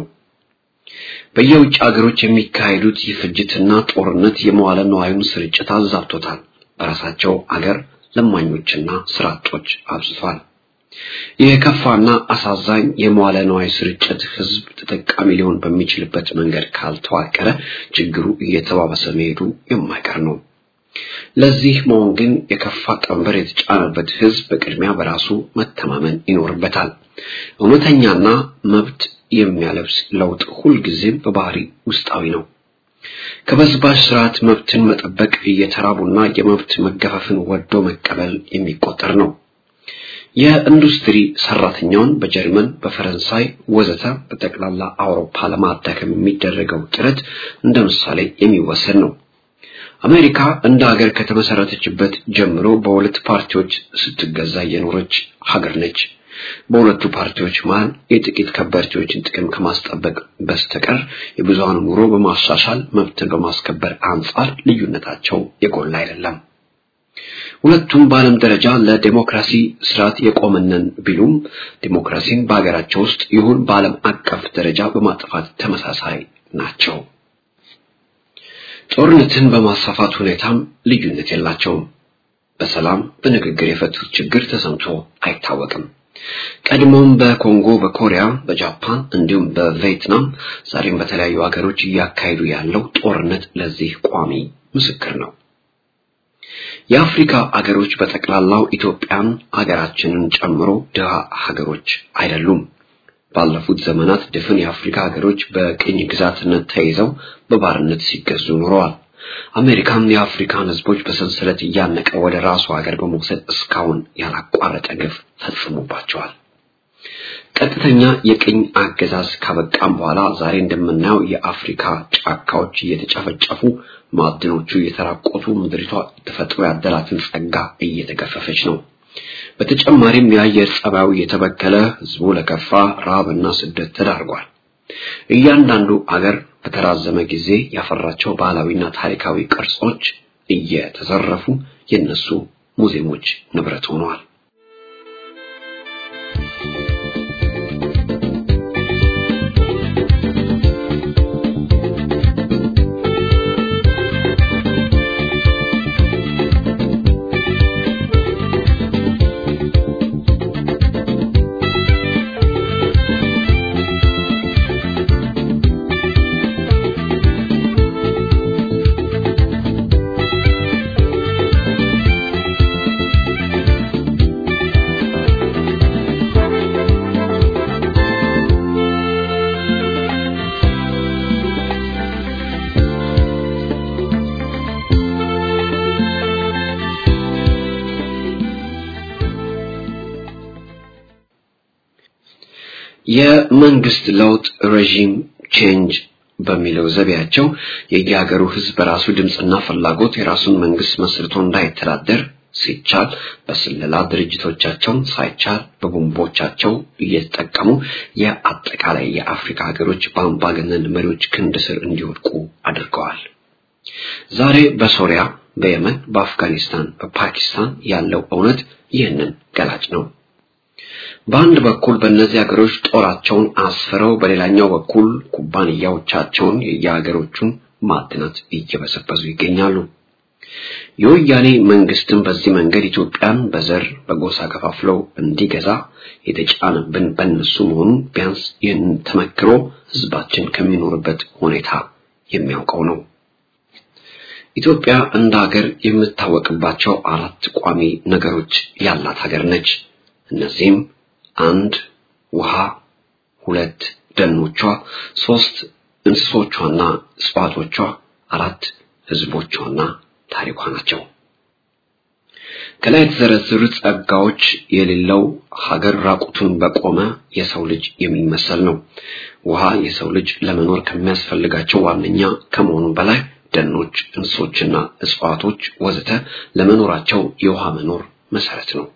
በየውጭ ሀገሮች የሚካሄዱት የፍጅትና ጦርነት የመዋለ ነዋዩን ስርጭት አዛብቶታል። በራሳቸው አገር ለማኞችና ስራ አጦች አብዝቷል። የከፋና አሳዛኝ የመዋለ ነዋይ ስርጭት ህዝብ ተጠቃሚ ሊሆን በሚችልበት መንገድ ካልተዋቀረ ችግሩ እየተባባሰ መሄዱ የማይቀር ነው። ለዚህ መሆን ግን የከፋ ቀንበር የተጫነበት ህዝብ በቅድሚያ በራሱ መተማመን ይኖርበታል። እውነተኛና መብት የሚያለብስ ለውጥ ሁልጊዜም በባህሪ ውስጣዊ ነው። ከበዝባዥ ስርዓት መብትን መጠበቅ እየተራቡና የመብት መገፈፍን ወዶ መቀበል የሚቆጠር ነው። የኢንዱስትሪ ሰራተኛውን በጀርመን፣ በፈረንሳይ ወዘተ በጠቅላላ አውሮፓ ለማዳከም የሚደረገው ጥረት እንደ ምሳሌ የሚወሰድ ነው። አሜሪካ እንደ ሀገር ከተመሰረተችበት ጀምሮ በሁለት ፓርቲዎች ስትገዛ የኖረች ሀገር ነች። በሁለቱ ፓርቲዎች መሃል የጥቂት ከበርቴዎችን ጥቅም ከማስጠበቅ በስተቀር የብዙሃን ኑሮ በማሻሻል መብትን በማስከበር አንጻር ልዩነታቸው የጎላ አይደለም። ሁለቱም በዓለም ደረጃ ለዴሞክራሲ ስርዓት የቆመነን ቢሉም ዴሞክራሲን በሀገራቸው ውስጥ ይሁን በዓለም አቀፍ ደረጃ በማጥፋት ተመሳሳይ ናቸው። ጦርነትን በማስፋፋት ሁኔታም ልዩነት የላቸውም። በሰላም በንግግር የፈቱት ችግር ተሰምቶ አይታወቅም። ቀድሞም በኮንጎ፣ በኮሪያ፣ በጃፓን እንዲሁም በቪየትናም ዛሬም በተለያዩ ሀገሮች እያካሄዱ ያለው ጦርነት ለዚህ ቋሚ ምስክር ነው። የአፍሪካ አገሮች በጠቅላላው ኢትዮጵያን ሀገራችንን ጨምሮ ድሃ ሀገሮች አይደሉም። ባለፉት ዘመናት ድፍን የአፍሪካ ሀገሮች በቅኝ ግዛትነት ተይዘው በባርነት ሲገዙ ኖረዋል። አሜሪካም የአፍሪካን ሕዝቦች በሰንሰለት እያነቀ ወደ ራሱ ሀገር በመውሰድ እስካሁን ያላቋረጠ ግፍ ፈጽሞባቸዋል። ቀጥተኛ የቅኝ አገዛዝ ካበቃም በኋላ ዛሬ እንደምናየው የአፍሪካ ጫካዎች እየተጨፈጨፉ ማዕድኖቹ እየተራቆቱ ምድሪቷ ተፈጥሮ ያደላትን ጸጋ እየተገፈፈች ነው። በተጨማሪም የአየር ጸባዩ እየተበከለ ህዝቡ ለከፋ ረሃብና ስደት ተዳርጓል። እያንዳንዱ አገር በተራዘመ ጊዜ ያፈራቸው ባህላዊና ታሪካዊ ቅርጾች እየተዘረፉ የነሱ ሙዚየሞች ንብረት ሆነዋል። የመንግስት ለውጥ ሬጂም ቼንጅ በሚለው ዘቢያቸው የየሀገሩ ህዝብ በራሱ ድምፅና ፍላጎት የራሱን መንግስት መስርቶ እንዳይተዳደር ሲቻል በስለላ ድርጅቶቻቸውን ሳይቻል በቦምቦቻቸው እየተጠቀሙ የአጠቃላይ የአፍሪካ ሀገሮች በአምባገነን መሪዎች ክንድ ስር እንዲወድቁ አድርገዋል። ዛሬ በሶሪያ፣ በየመን፣ በአፍጋኒስታን፣ በፓኪስታን ያለው እውነት ይህንን ገላጭ ነው። በአንድ በኩል በእነዚህ ሀገሮች ጦራቸውን አስፍረው በሌላኛው በኩል ኩባንያዎቻቸውን የየሀገሮቹን ማዕድናት እየበሰበሱ ይገኛሉ። የወያኔ መንግስትም በዚህ መንገድ ኢትዮጵያን በዘር በጎሳ ከፋፍለው እንዲገዛ የተጫነብን በእነሱ መሆኑን ቢያንስ ይህንን ተመክሮ ህዝባችን ከሚኖርበት ሁኔታ የሚያውቀው ነው። ኢትዮጵያ እንደ ሀገር የምታወቅባቸው አራት ቋሚ ነገሮች ያላት ሀገር ነች። እነዚህም አንድ ውሃ፣ ሁለት ደኖቿ፣ ሶስት እንስሶቿና እጽዋቶቿ፣ አራት ህዝቦቿና ታሪኳ ናቸው። ከላይ የተዘረዘሩት ጸጋዎች የሌለው ሀገር ራቁቱን በቆመ የሰው ልጅ የሚመሰል ነው። ውሃ የሰው ልጅ ለመኖር ከሚያስፈልጋቸው ዋነኛ ከመሆኑ በላይ ደኖች፣ እንስሶችና እጽዋቶች ወዘተ ለመኖራቸው የውሃ መኖር መሰረት ነው።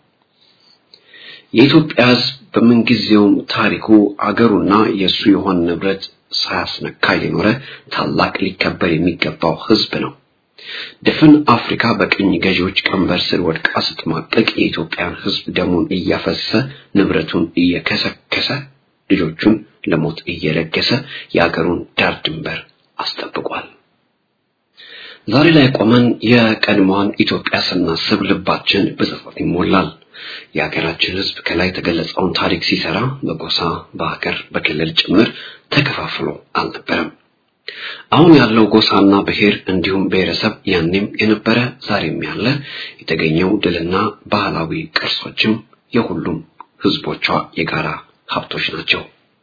የኢትዮጵያ ሕዝብ በምንጊዜውም ታሪኩ አገሩና የእሱ የሆነ ንብረት ሳያስነካ የኖረ ታላቅ ሊከበር የሚገባው ሕዝብ ነው። ድፍን አፍሪካ በቅኝ ገዢዎች ቀንበር ስር ወድቃ ስትማቀቅ የኢትዮጵያን ሕዝብ ደሙን እያፈሰሰ ንብረቱን እየከሰከሰ ልጆቹን ለሞት እየለገሰ የአገሩን ዳር ድንበር አስጠብቋል። ዛሬ ላይ ቆመን የቀድሞዋን ኢትዮጵያ ስናስብ ልባችን በጸጸት ይሞላል። የሀገራችን ሕዝብ ከላይ የተገለጸውን ታሪክ ሲሰራ በጎሳ በሀገር በክልል ጭምር ተከፋፍሎ አልነበረም። አሁን ያለው ጎሳና ብሔር እንዲሁም ብሔረሰብ ያኔም የነበረ ዛሬም ያለ የተገኘው ድልና ባህላዊ ቅርሶችም የሁሉም ሕዝቦቿ የጋራ ሀብቶች ናቸው።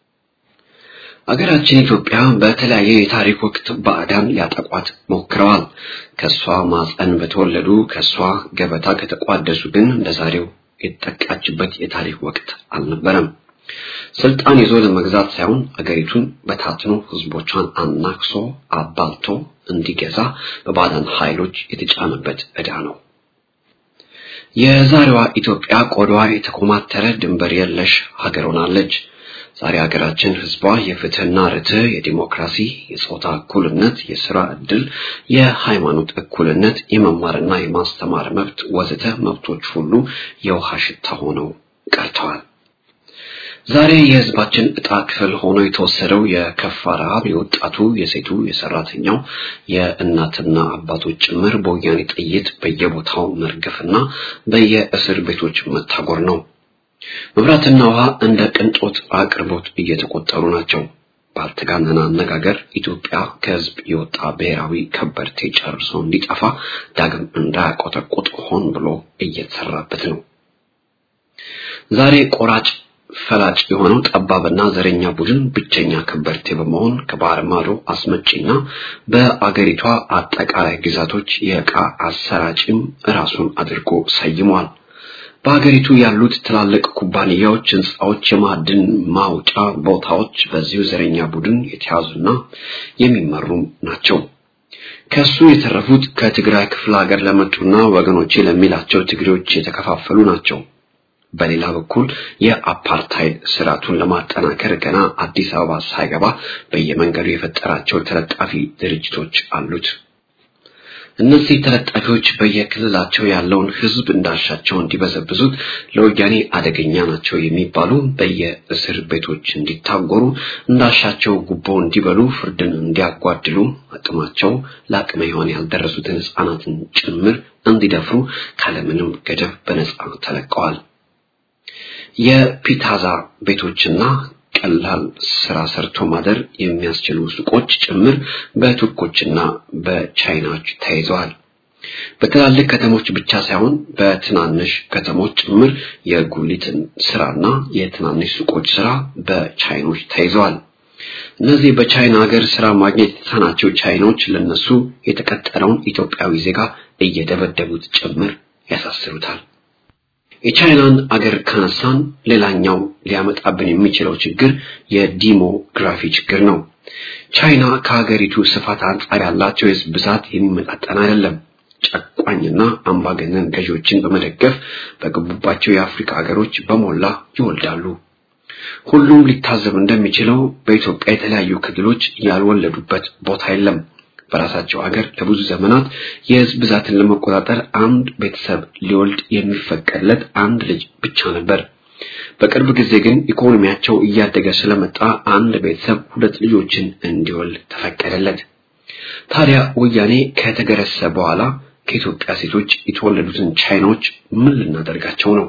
አገራችን ኢትዮጵያ በተለያየ የታሪክ ወቅት ባዕዳን ሊያጠቋት ሞክረዋል። ከሷ ማፀን በተወለዱ ከሷ ገበታ ከተቋደሱ ግን እንደዛሬው የተጠቃችበት የታሪክ ወቅት አልነበረም። ስልጣን ይዞ ለመግዛት ሳይሆን አገሪቱን በታትኖ ህዝቦቿን አናክሶ አባልቶ እንዲገዛ በባዕዳን ኃይሎች የተጫነበት ዕዳ ነው። የዛሬዋ ኢትዮጵያ ቆዳዋ የተኮማተረ ድንበር የለሽ ሀገር ሆናለች። ዛሬ ሀገራችን ህዝቧ የፍትህና ርትዕ፣ የዲሞክራሲ፣ የጾታ እኩልነት፣ የስራ ዕድል፣ የሃይማኖት እኩልነት፣ የመማርና የማስተማር መብት ወዘተ መብቶች ሁሉ የውሃ ሽታ ሆነው ቀርተዋል። ዛሬ የህዝባችን ዕጣ ክፍል ሆኖ የተወሰደው የከፋ ረሃብ የወጣቱ፣ የሴቱ፣ የሰራተኛው፣ የእናትና አባቶች ጭምር በወያኔ ጥይት በየቦታው መርገፍና በየእስር ቤቶች መታጎር ነው። መብራትና ውሃ እንደ ቅንጦት አቅርቦት እየተቆጠሩ ናቸው። ባልተጋነነ አነጋገር ኢትዮጵያ ከህዝብ የወጣ ብሔራዊ ከበርቴ ጨርሶ እንዲጠፋ ዳግም እንዳያቆጠቁጥ ሆን ብሎ እየተሰራበት ነው። ዛሬ ቆራጭ ፈላጭ የሆነው ጠባብና ዘረኛ ቡድን ብቸኛ ከበርቴ በመሆን ከባህር ማዶ አስመጪና በአገሪቷ አጠቃላይ ግዛቶች የዕቃ አሰራጭም ራሱን አድርጎ ሰይሟል። በሀገሪቱ ያሉት ትላልቅ ኩባንያዎች፣ ህንፃዎች፣ የማዕድን ማውጫ ቦታዎች በዚሁ ዘረኛ ቡድን የተያዙና የሚመሩም ናቸው። ከሱ የተረፉት ከትግራይ ክፍለ ሀገር ለመጡና ወገኖቼ ለሚላቸው ትግሬዎች የተከፋፈሉ ናቸው። በሌላ በኩል የአፓርታይድ ስርዓቱን ለማጠናከር ገና አዲስ አበባ ሳይገባ በየመንገዱ የፈጠራቸው ተለጣፊ ድርጅቶች አሉት። እነዚህ ተለጣፊዎች በየክልላቸው ያለውን ህዝብ እንዳሻቸው እንዲበዘብዙት ለወያኔ አደገኛ ናቸው የሚባሉ በየእስር ቤቶች እንዲታጎሩ፣ እንዳሻቸው ጉቦ እንዲበሉ፣ ፍርድን እንዲያጓድሉ፣ አቅማቸው ለአቅመ ሔዋን ያልደረሱትን ህፃናትን ጭምር እንዲደፍሩ ካለምንም ገደብ በነጻ ተለቀዋል። የፒታዛ ቤቶችና ቀላል ስራ ሰርቶ ማደር የሚያስችሉ ሱቆች ጭምር በቱርኮችና በቻይናዎች ተይዘዋል። በትላልቅ ከተሞች ብቻ ሳይሆን በትናንሽ ከተሞች ጭምር የጉሊትን ስራና የትናንሽ ሱቆች ስራ በቻይኖች ተይዘዋል። እነዚህ በቻይና ሀገር ስራ ማግኘት የተሳናቸው ቻይኖች ለነሱ የተቀጠረውን ኢትዮጵያዊ ዜጋ እየደበደቡት ጭምር ያሳስሩታል። የቻይናን አገር ካነሳን ሌላኛው ሊያመጣብን የሚችለው ችግር የዲሞግራፊ ችግር ነው። ቻይና ከሀገሪቱ ስፋት አንጻር ያላቸው የህዝብ ብዛት የሚመጣጠን አይደለም። ጨቋኝና አምባገነን ገዢዎችን በመደገፍ በገቡባቸው የአፍሪካ ሀገሮች በሞላ ይወልዳሉ። ሁሉም ሊታዘብ እንደሚችለው በኢትዮጵያ የተለያዩ ክልሎች ያልወለዱበት ቦታ የለም። በራሳቸው ሀገር ለብዙ ዘመናት የህዝብ ብዛትን ለመቆጣጠር አንድ ቤተሰብ ሊወልድ የሚፈቀድለት አንድ ልጅ ብቻ ነበር። በቅርብ ጊዜ ግን ኢኮኖሚያቸው እያደገ ስለመጣ አንድ ቤተሰብ ሁለት ልጆችን እንዲወልድ ተፈቀደለት። ታዲያ ወያኔ ከተገረሰ በኋላ ከኢትዮጵያ ሴቶች የተወለዱትን ቻይናዎች ምን ልናደርጋቸው ነው?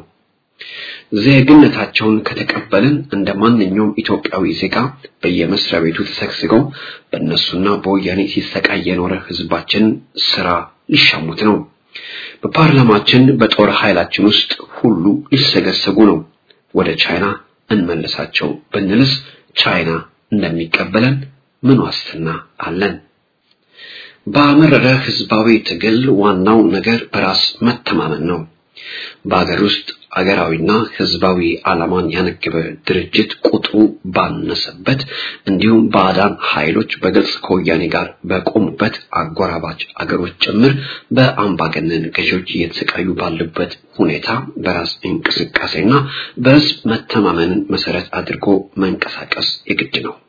ዜግነታቸውን ከተቀበልን እንደ ማንኛውም ኢትዮጵያዊ ዜጋ በየመስሪያ ቤቱ ተሰግስገው በእነሱና በወያኔ ሲሰቃይ የኖረ ህዝባችን ስራ ሊሻሙት ነው። በፓርላማችን በጦር ኃይላችን ውስጥ ሁሉ ሊሰገሰጉ ነው። ወደ ቻይና እንመልሳቸው ብንልስ ቻይና እንደሚቀበለን ምን ዋስትና አለን? በአመረረ ህዝባዊ ትግል ዋናው ነገር በራስ መተማመን ነው። በሀገር ውስጥ አገራዊና ህዝባዊ ዓላማን ያነገበ ድርጅት ቁጥሩ ባነሰበት እንዲሁም ባዕዳን ኃይሎች በግልጽ ከወያኔ ጋር በቆሙበት አጎራባች አገሮች ጭምር በአምባገነን ገዢዎች እየተሰቃዩ ባሉበት ሁኔታ በራስ እንቅስቃሴና በህዝብ መተማመንን መሰረት አድርጎ መንቀሳቀስ የግድ ነው።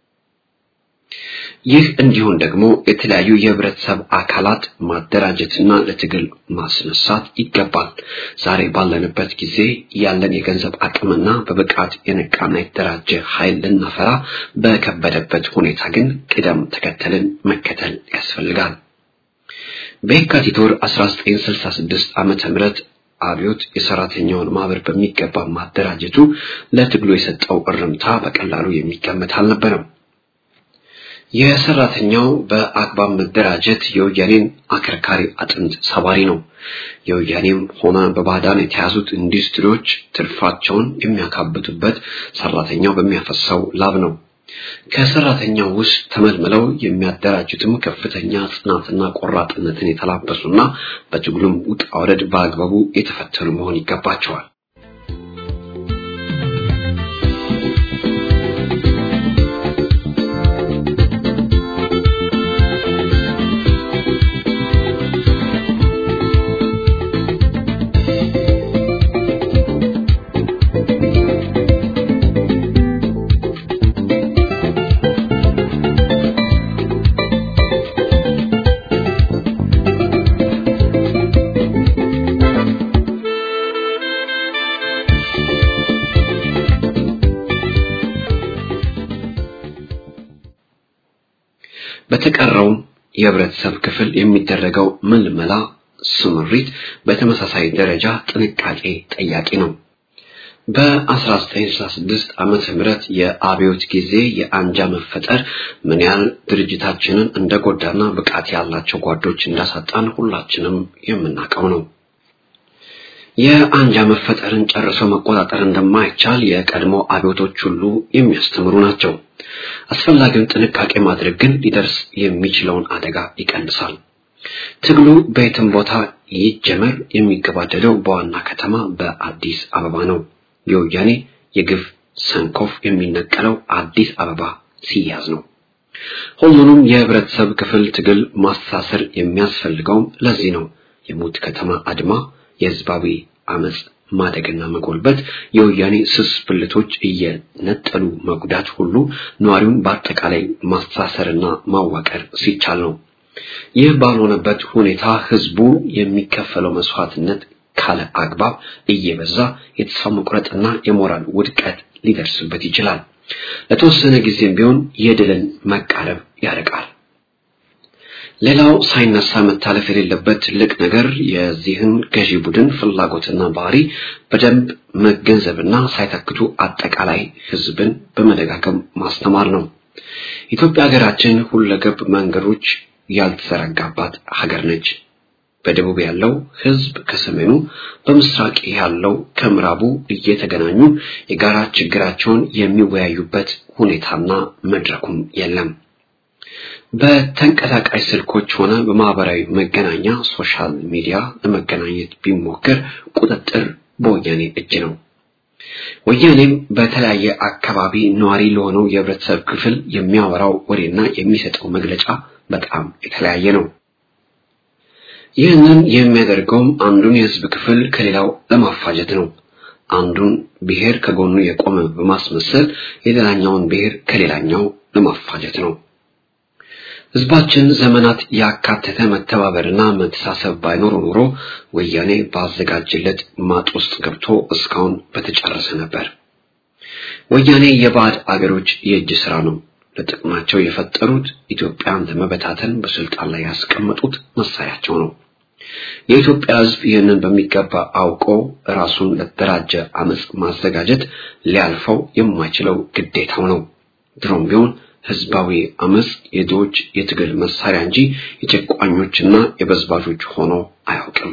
ይህ እንዲሆን ደግሞ የተለያዩ የህብረተሰብ አካላት ማደራጀትና ለትግል ማስነሳት ይገባል። ዛሬ ባለንበት ጊዜ ያለን የገንዘብ አቅምና በብቃት የነቃና የተደራጀ ኃይል ልናፈራ በከበደበት ሁኔታ ግን ቅደም ተከተልን መከተል ያስፈልጋል። በየካቲት ወር 1966 ዓመተ ምህረት አብዮት የሰራተኛውን ማህበር በሚገባ ማደራጀቱ ለትግሉ የሰጠው እርምታ በቀላሉ የሚገመት አልነበረም። የሰራተኛው በአግባብ መደራጀት የወያኔን አከርካሪ አጥንት ሰባሪ ነው። የወያኔም ሆነ በባዕዳን የተያዙት ኢንዱስትሪዎች ትርፋቸውን የሚያካብቱበት ሰራተኛው በሚያፈሳው ላብ ነው። ከሰራተኛው ውስጥ ተመልምለው የሚያደራጁትም ከፍተኛ ጽናትና ቆራጥነትን የተላበሱና በትግሉም ውጣ ውረድ በአግባቡ የተፈተኑ መሆን ይገባቸዋል። በተቀረውም የህብረተሰብ ክፍል የሚደረገው ምልመላ ስምሪት በተመሳሳይ ደረጃ ጥንቃቄ ጠያቂ ነው። በ1966 ዓመተ ምህረት የአብዮት ጊዜ የአንጃ መፈጠር ምን ያህል ድርጅታችንን እንደጎዳና ብቃት ያላቸው ጓዶች እንዳሳጣን ሁላችንም የምናውቀው ነው። የአንጃ መፈጠርን ጨርሶ መቆጣጠር እንደማይቻል የቀድሞ አብዮቶች ሁሉ የሚያስተምሩ ናቸው። አስፈላጊውን ጥንቃቄ ማድረግ ግን ሊደርስ የሚችለውን አደጋ ይቀንሳል። ትግሉ በየትም ቦታ ይጀመር የሚገባደደው በዋና ከተማ በአዲስ አበባ ነው። የወያኔ የግፍ ሰንኮፍ የሚነቀለው አዲስ አበባ ሲያዝ ነው። ሁሉንም የህብረተሰብ ክፍል ትግል ማስተሳሰር የሚያስፈልገውም ለዚህ ነው። የሙት ከተማ አድማ፣ የህዝባዊ አመጽ ማደግና መጎልበት፣ የወያኔ ስስ ብልቶች እየነጠሉ መጉዳት ሁሉ ነዋሪውን በአጠቃላይ ማስተሳሰርና ማዋቀር ሲቻል ነው። ይህ ባልሆነበት ሁኔታ ህዝቡ የሚከፈለው መስዋዕትነት ካለ አግባብ እየበዛ የተስፋ መቁረጥና የሞራል ውድቀት ሊደርስበት ይችላል። ለተወሰነ ጊዜም ቢሆን የድልን መቃረብ ያርቃል። ሌላው ሳይነሳ መታለፍ የሌለበት ትልቅ ነገር የዚህን ገዢ ቡድን ፍላጎትና ባህሪ በደንብ መገንዘብና ሳይተክቱ አጠቃላይ ህዝብን በመደጋገም ማስተማር ነው። ኢትዮጵያ ሀገራችን ሁለገብ መንገዶች ያልተዘረጋባት ሀገር ነች። በደቡብ ያለው ህዝብ ከሰሜኑ፣ በምስራቅ ያለው ከምዕራቡ እየተገናኙ የጋራ ችግራቸውን የሚወያዩበት ሁኔታና መድረኩም የለም። በተንቀሳቃሽ ስልኮች ሆነ በማህበራዊ መገናኛ ሶሻል ሚዲያ ለመገናኘት ቢሞከር ቁጥጥር በወያኔ እጅ ነው። ወያኔም በተለያየ አካባቢ ነዋሪ ለሆነው የህብረተሰብ ክፍል የሚያወራው ወሬና የሚሰጠው መግለጫ በጣም የተለያየ ነው። ይህንን የሚያደርገውም አንዱን የህዝብ ክፍል ከሌላው ለማፋጀት ነው። አንዱን ብሔር ከጎኑ የቆመ በማስመሰል የሌላኛውን ብሔር ከሌላኛው ለማፋጀት ነው። ህዝባችን ዘመናት ያካተተ መተባበርና መተሳሰብ ባይኖር ኖሮ ወያኔ ባዘጋጀለት ማጥ ውስጥ ገብቶ እስካሁን በተጨረሰ ነበር። ወያኔ የባዕድ አገሮች የእጅ ስራ ነው። ለጥቅማቸው የፈጠሩት ኢትዮጵያን ለመበታተን በስልጣን ላይ ያስቀመጡት መሳሪያቸው ነው። የኢትዮጵያ ህዝብ ይህንን በሚገባ አውቆ ራሱን ለተደራጀ አመጽ ማዘጋጀት ሊያልፈው የማይችለው ግዴታው ነው። ድሮም ቢሆን ህዝባዊ አመጽ የድሆች የትግል መሳሪያ እንጂ የጨቋኞችና የበዝባዦች ሆኖ አያውቅም።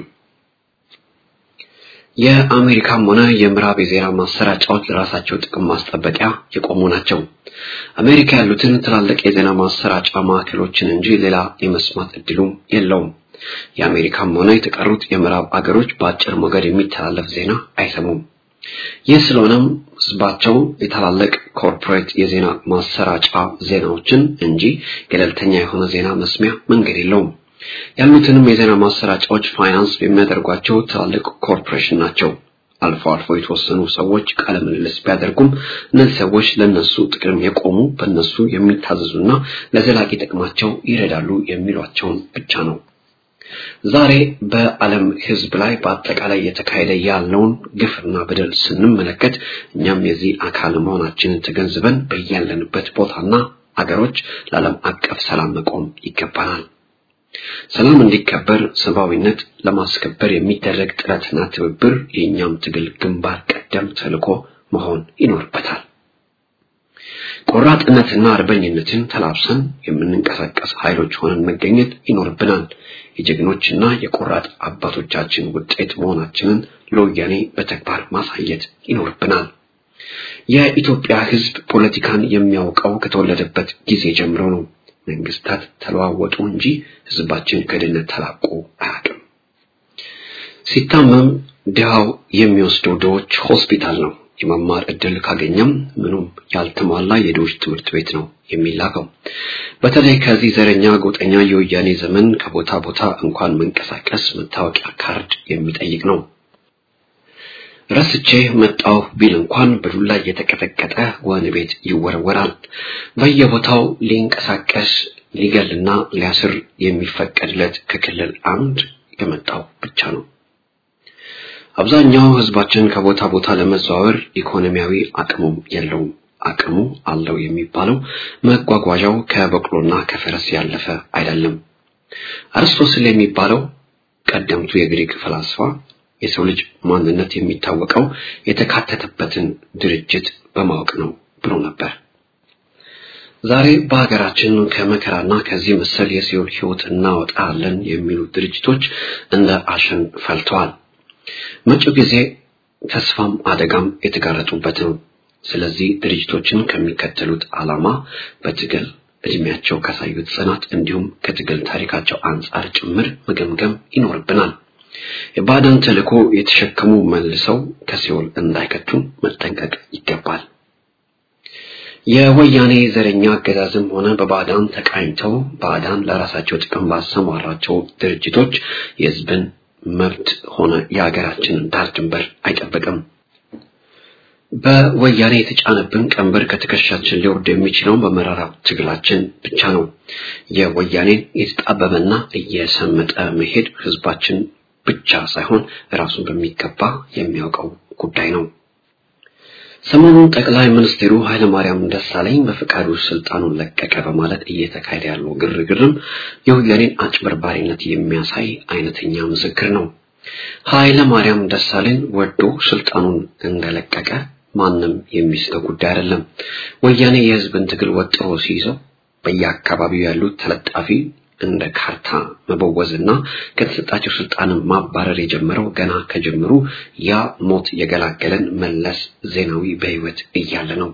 የአሜሪካም ሆነ የምዕራብ የዜና ማሰራጫዎች ለራሳቸው ጥቅም ማስጠበቂያ የቆሙ ናቸው። አሜሪካ ያሉትን ትላልቅ የዜና ማሰራጫ ማዕከሎችን እንጂ ሌላ የመስማት እድሉም የለውም። የአሜሪካም ሆነ የተቀሩት የምዕራብ አገሮች በአጭር ሞገድ የሚተላለፍ ዜና አይሰሙም። ይህ ስለሆነም ህዝባቸው የታላላቅ ኮርፖሬት የዜና ማሰራጫ ዜናዎችን እንጂ ገለልተኛ የሆነ ዜና መስሚያ መንገድ የለውም። ያሉትንም የዜና ማሰራጫዎች ፋይናንስ የሚያደርጓቸው ትላልቅ ኮርፖሬሽን ናቸው። አልፎ አልፎ የተወሰኑ ሰዎች ቃለ ምልልስ ቢያደርጉም እነዚህ ሰዎች ለነሱ ጥቅም የቆሙ በእነሱ የሚታዘዙና ለዘላቂ ጥቅማቸው ይረዳሉ የሚሏቸውን ብቻ ነው። ዛሬ በዓለም ህዝብ ላይ በአጠቃላይ የተካሄደ ያለውን ግፍና በደል ስንመለከት እኛም የዚህ አካል መሆናችንን ተገንዝበን በያለንበት ቦታና አገሮች ለዓለም አቀፍ ሰላም መቆም ይገባናል። ሰላም እንዲከበር ሰብአዊነት ለማስከበር የሚደረግ ጥረትና ትብብር የእኛም ትግል ግንባር ቀደም ተልዕኮ መሆን ይኖርበታል። ቆራጥነትና አርበኝነትን ተላብሰን የምንንቀሳቀስ ኃይሎች ሆነን መገኘት ይኖርብናል። የጀግኖችና የቆራጥ አባቶቻችን ውጤት መሆናችንን ለወያኔ በተግባር ማሳየት ይኖርብናል። የኢትዮጵያ ህዝብ ፖለቲካን የሚያውቀው ከተወለደበት ጊዜ ጀምሮ ነው። መንግስታት ተለዋወጡ እንጂ ህዝባችን ከድህነት ተላቆ አያውቅም። ሲታመም ድሃው የሚወስደው ድሆች ሆስፒታል ነው። የመማር እድል ካገኘም ምኑም ያልተሟላ የድሆች ትምህርት ቤት ነው የሚላከው። በተለይ ከዚህ ዘረኛ ጎጠኛ የወያኔ ዘመን ከቦታ ቦታ እንኳን መንቀሳቀስ መታወቂያ ካርድ የሚጠይቅ ነው። ረስቼ መጣሁ ቢል እንኳን በዱላ እየተቀጠቀጠ ወህኒ ቤት ይወረወራል። በየቦታው ሊንቀሳቀስ ሊገልና ሊያስር የሚፈቀድለት ከክልል አንድ የመጣው ብቻ ነው። አብዛኛው ህዝባችን ከቦታ ቦታ ለመዘዋወር ኢኮኖሚያዊ አቅሙም የለውም። አቅሙ አለው የሚባለው መጓጓዣው ከበቅሎና ከፈረስ ያለፈ አይደለም። አርስቶስል የሚባለው ቀደምቱ የግሪክ ፈላስፋ የሰው ልጅ ማንነት የሚታወቀው የተካተተበትን ድርጅት በማወቅ ነው ብሎ ነበር። ዛሬ በሀገራችን ከመከራና ከዚህ መሰል የሲኦል ሕይወት እናወጣለን የሚሉ ድርጅቶች እንደ አሸን ፈልተዋል። መጪው ጊዜ ተስፋም አደጋም የተጋረጡበት ነው። ስለዚህ ድርጅቶችን ከሚከተሉት ዓላማ በትግል እድሜያቸው ካሳዩት ጽናት እንዲሁም ከትግል ታሪካቸው አንጻር ጭምር መገምገም ይኖርብናል። የባዕዳን ተልዕኮ የተሸከሙ መልሰው ከሲኦል እንዳይከቱን መጠንቀቅ ይገባል። የወያኔ ዘረኛ አገዛዝም ሆነ በባዕዳን ተቃኝተው ባዕዳን ለራሳቸው ጥቅም ባሰማራቸው ድርጅቶች የሕዝብን መብት ሆነ የሀገራችንን ዳር ድንበር አይጠብቅም። በወያኔ የተጫነብን ቀንበር ከትከሻችን ሊወርድ የሚችለው በመራራ ትግላችን ብቻ ነው። የወያኔን የተጣበበና እየሰመጠ መሄድ ህዝባችን ብቻ ሳይሆን ራሱን በሚገባ የሚያውቀው ጉዳይ ነው። ሰሞኑን ጠቅላይ ሚኒስትሩ ኃይለማርያም ደሳለኝ በፈቃዱ ስልጣኑን ለቀቀ በማለት እየተካሄደ ያለው ግርግርም የወያኔን አጭበርባሪነት የሚያሳይ አይነተኛ ምስክር ነው። ኃይለማርያም ደሳለኝ ወዶ ስልጣኑን እንደለቀቀ ማንም የሚስተው ጉዳይ አይደለም። ወያኔ የህዝብን ትግል ወጥሮ ሲይዘው በየአካባቢው ያሉት ተለጣፊ እንደ ካርታ መበወዝና ከተሰጣቸው ስልጣንን ማባረር የጀመረው ገና ከጀምሩ ያ ሞት የገላገለን መለስ ዜናዊ በህይወት እያለ ነው።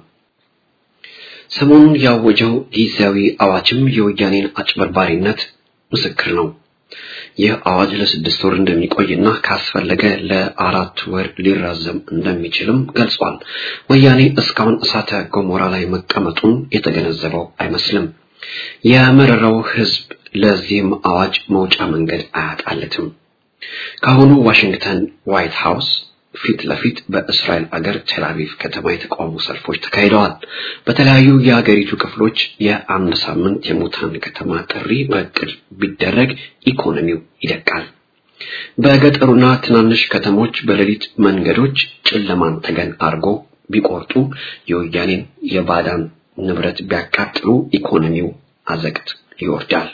ሰሞኑን ያወጀው ጊዜያዊ አዋጅም የወያኔን አጭበርባሪነት ምስክር ነው። ይህ አዋጅ ለስድስት ወር እንደሚቆይና ካስፈለገ ለአራት ወር ሊራዘም እንደሚችልም ገልጿል። ወያኔ እስካሁን እሳተ ገሞራ ላይ መቀመጡን የተገነዘበው አይመስልም። የመረረው ህዝብ ለዚህም አዋጅ መውጫ መንገድ አያጣለትም። ከአሁኑ ዋሽንግተን ዋይት ሃውስ ፊት ለፊት በእስራኤል አገር ቴልአቪቭ ከተማ የተቃውሞ ሰልፎች ተካሂደዋል። በተለያዩ የሀገሪቱ ክፍሎች የአንድ ሳምንት የሙታን ከተማ ጥሪ በእቅድ ቢደረግ ኢኮኖሚው ይደቃል። በገጠሩና ትናንሽ ከተሞች በሌሊት መንገዶች ጨለማን ተገን አድርጎ ቢቆርጡ የወያኔን የባዳን ንብረት ቢያቃጥሉ ኢኮኖሚው አዘቅት ይወርዳል።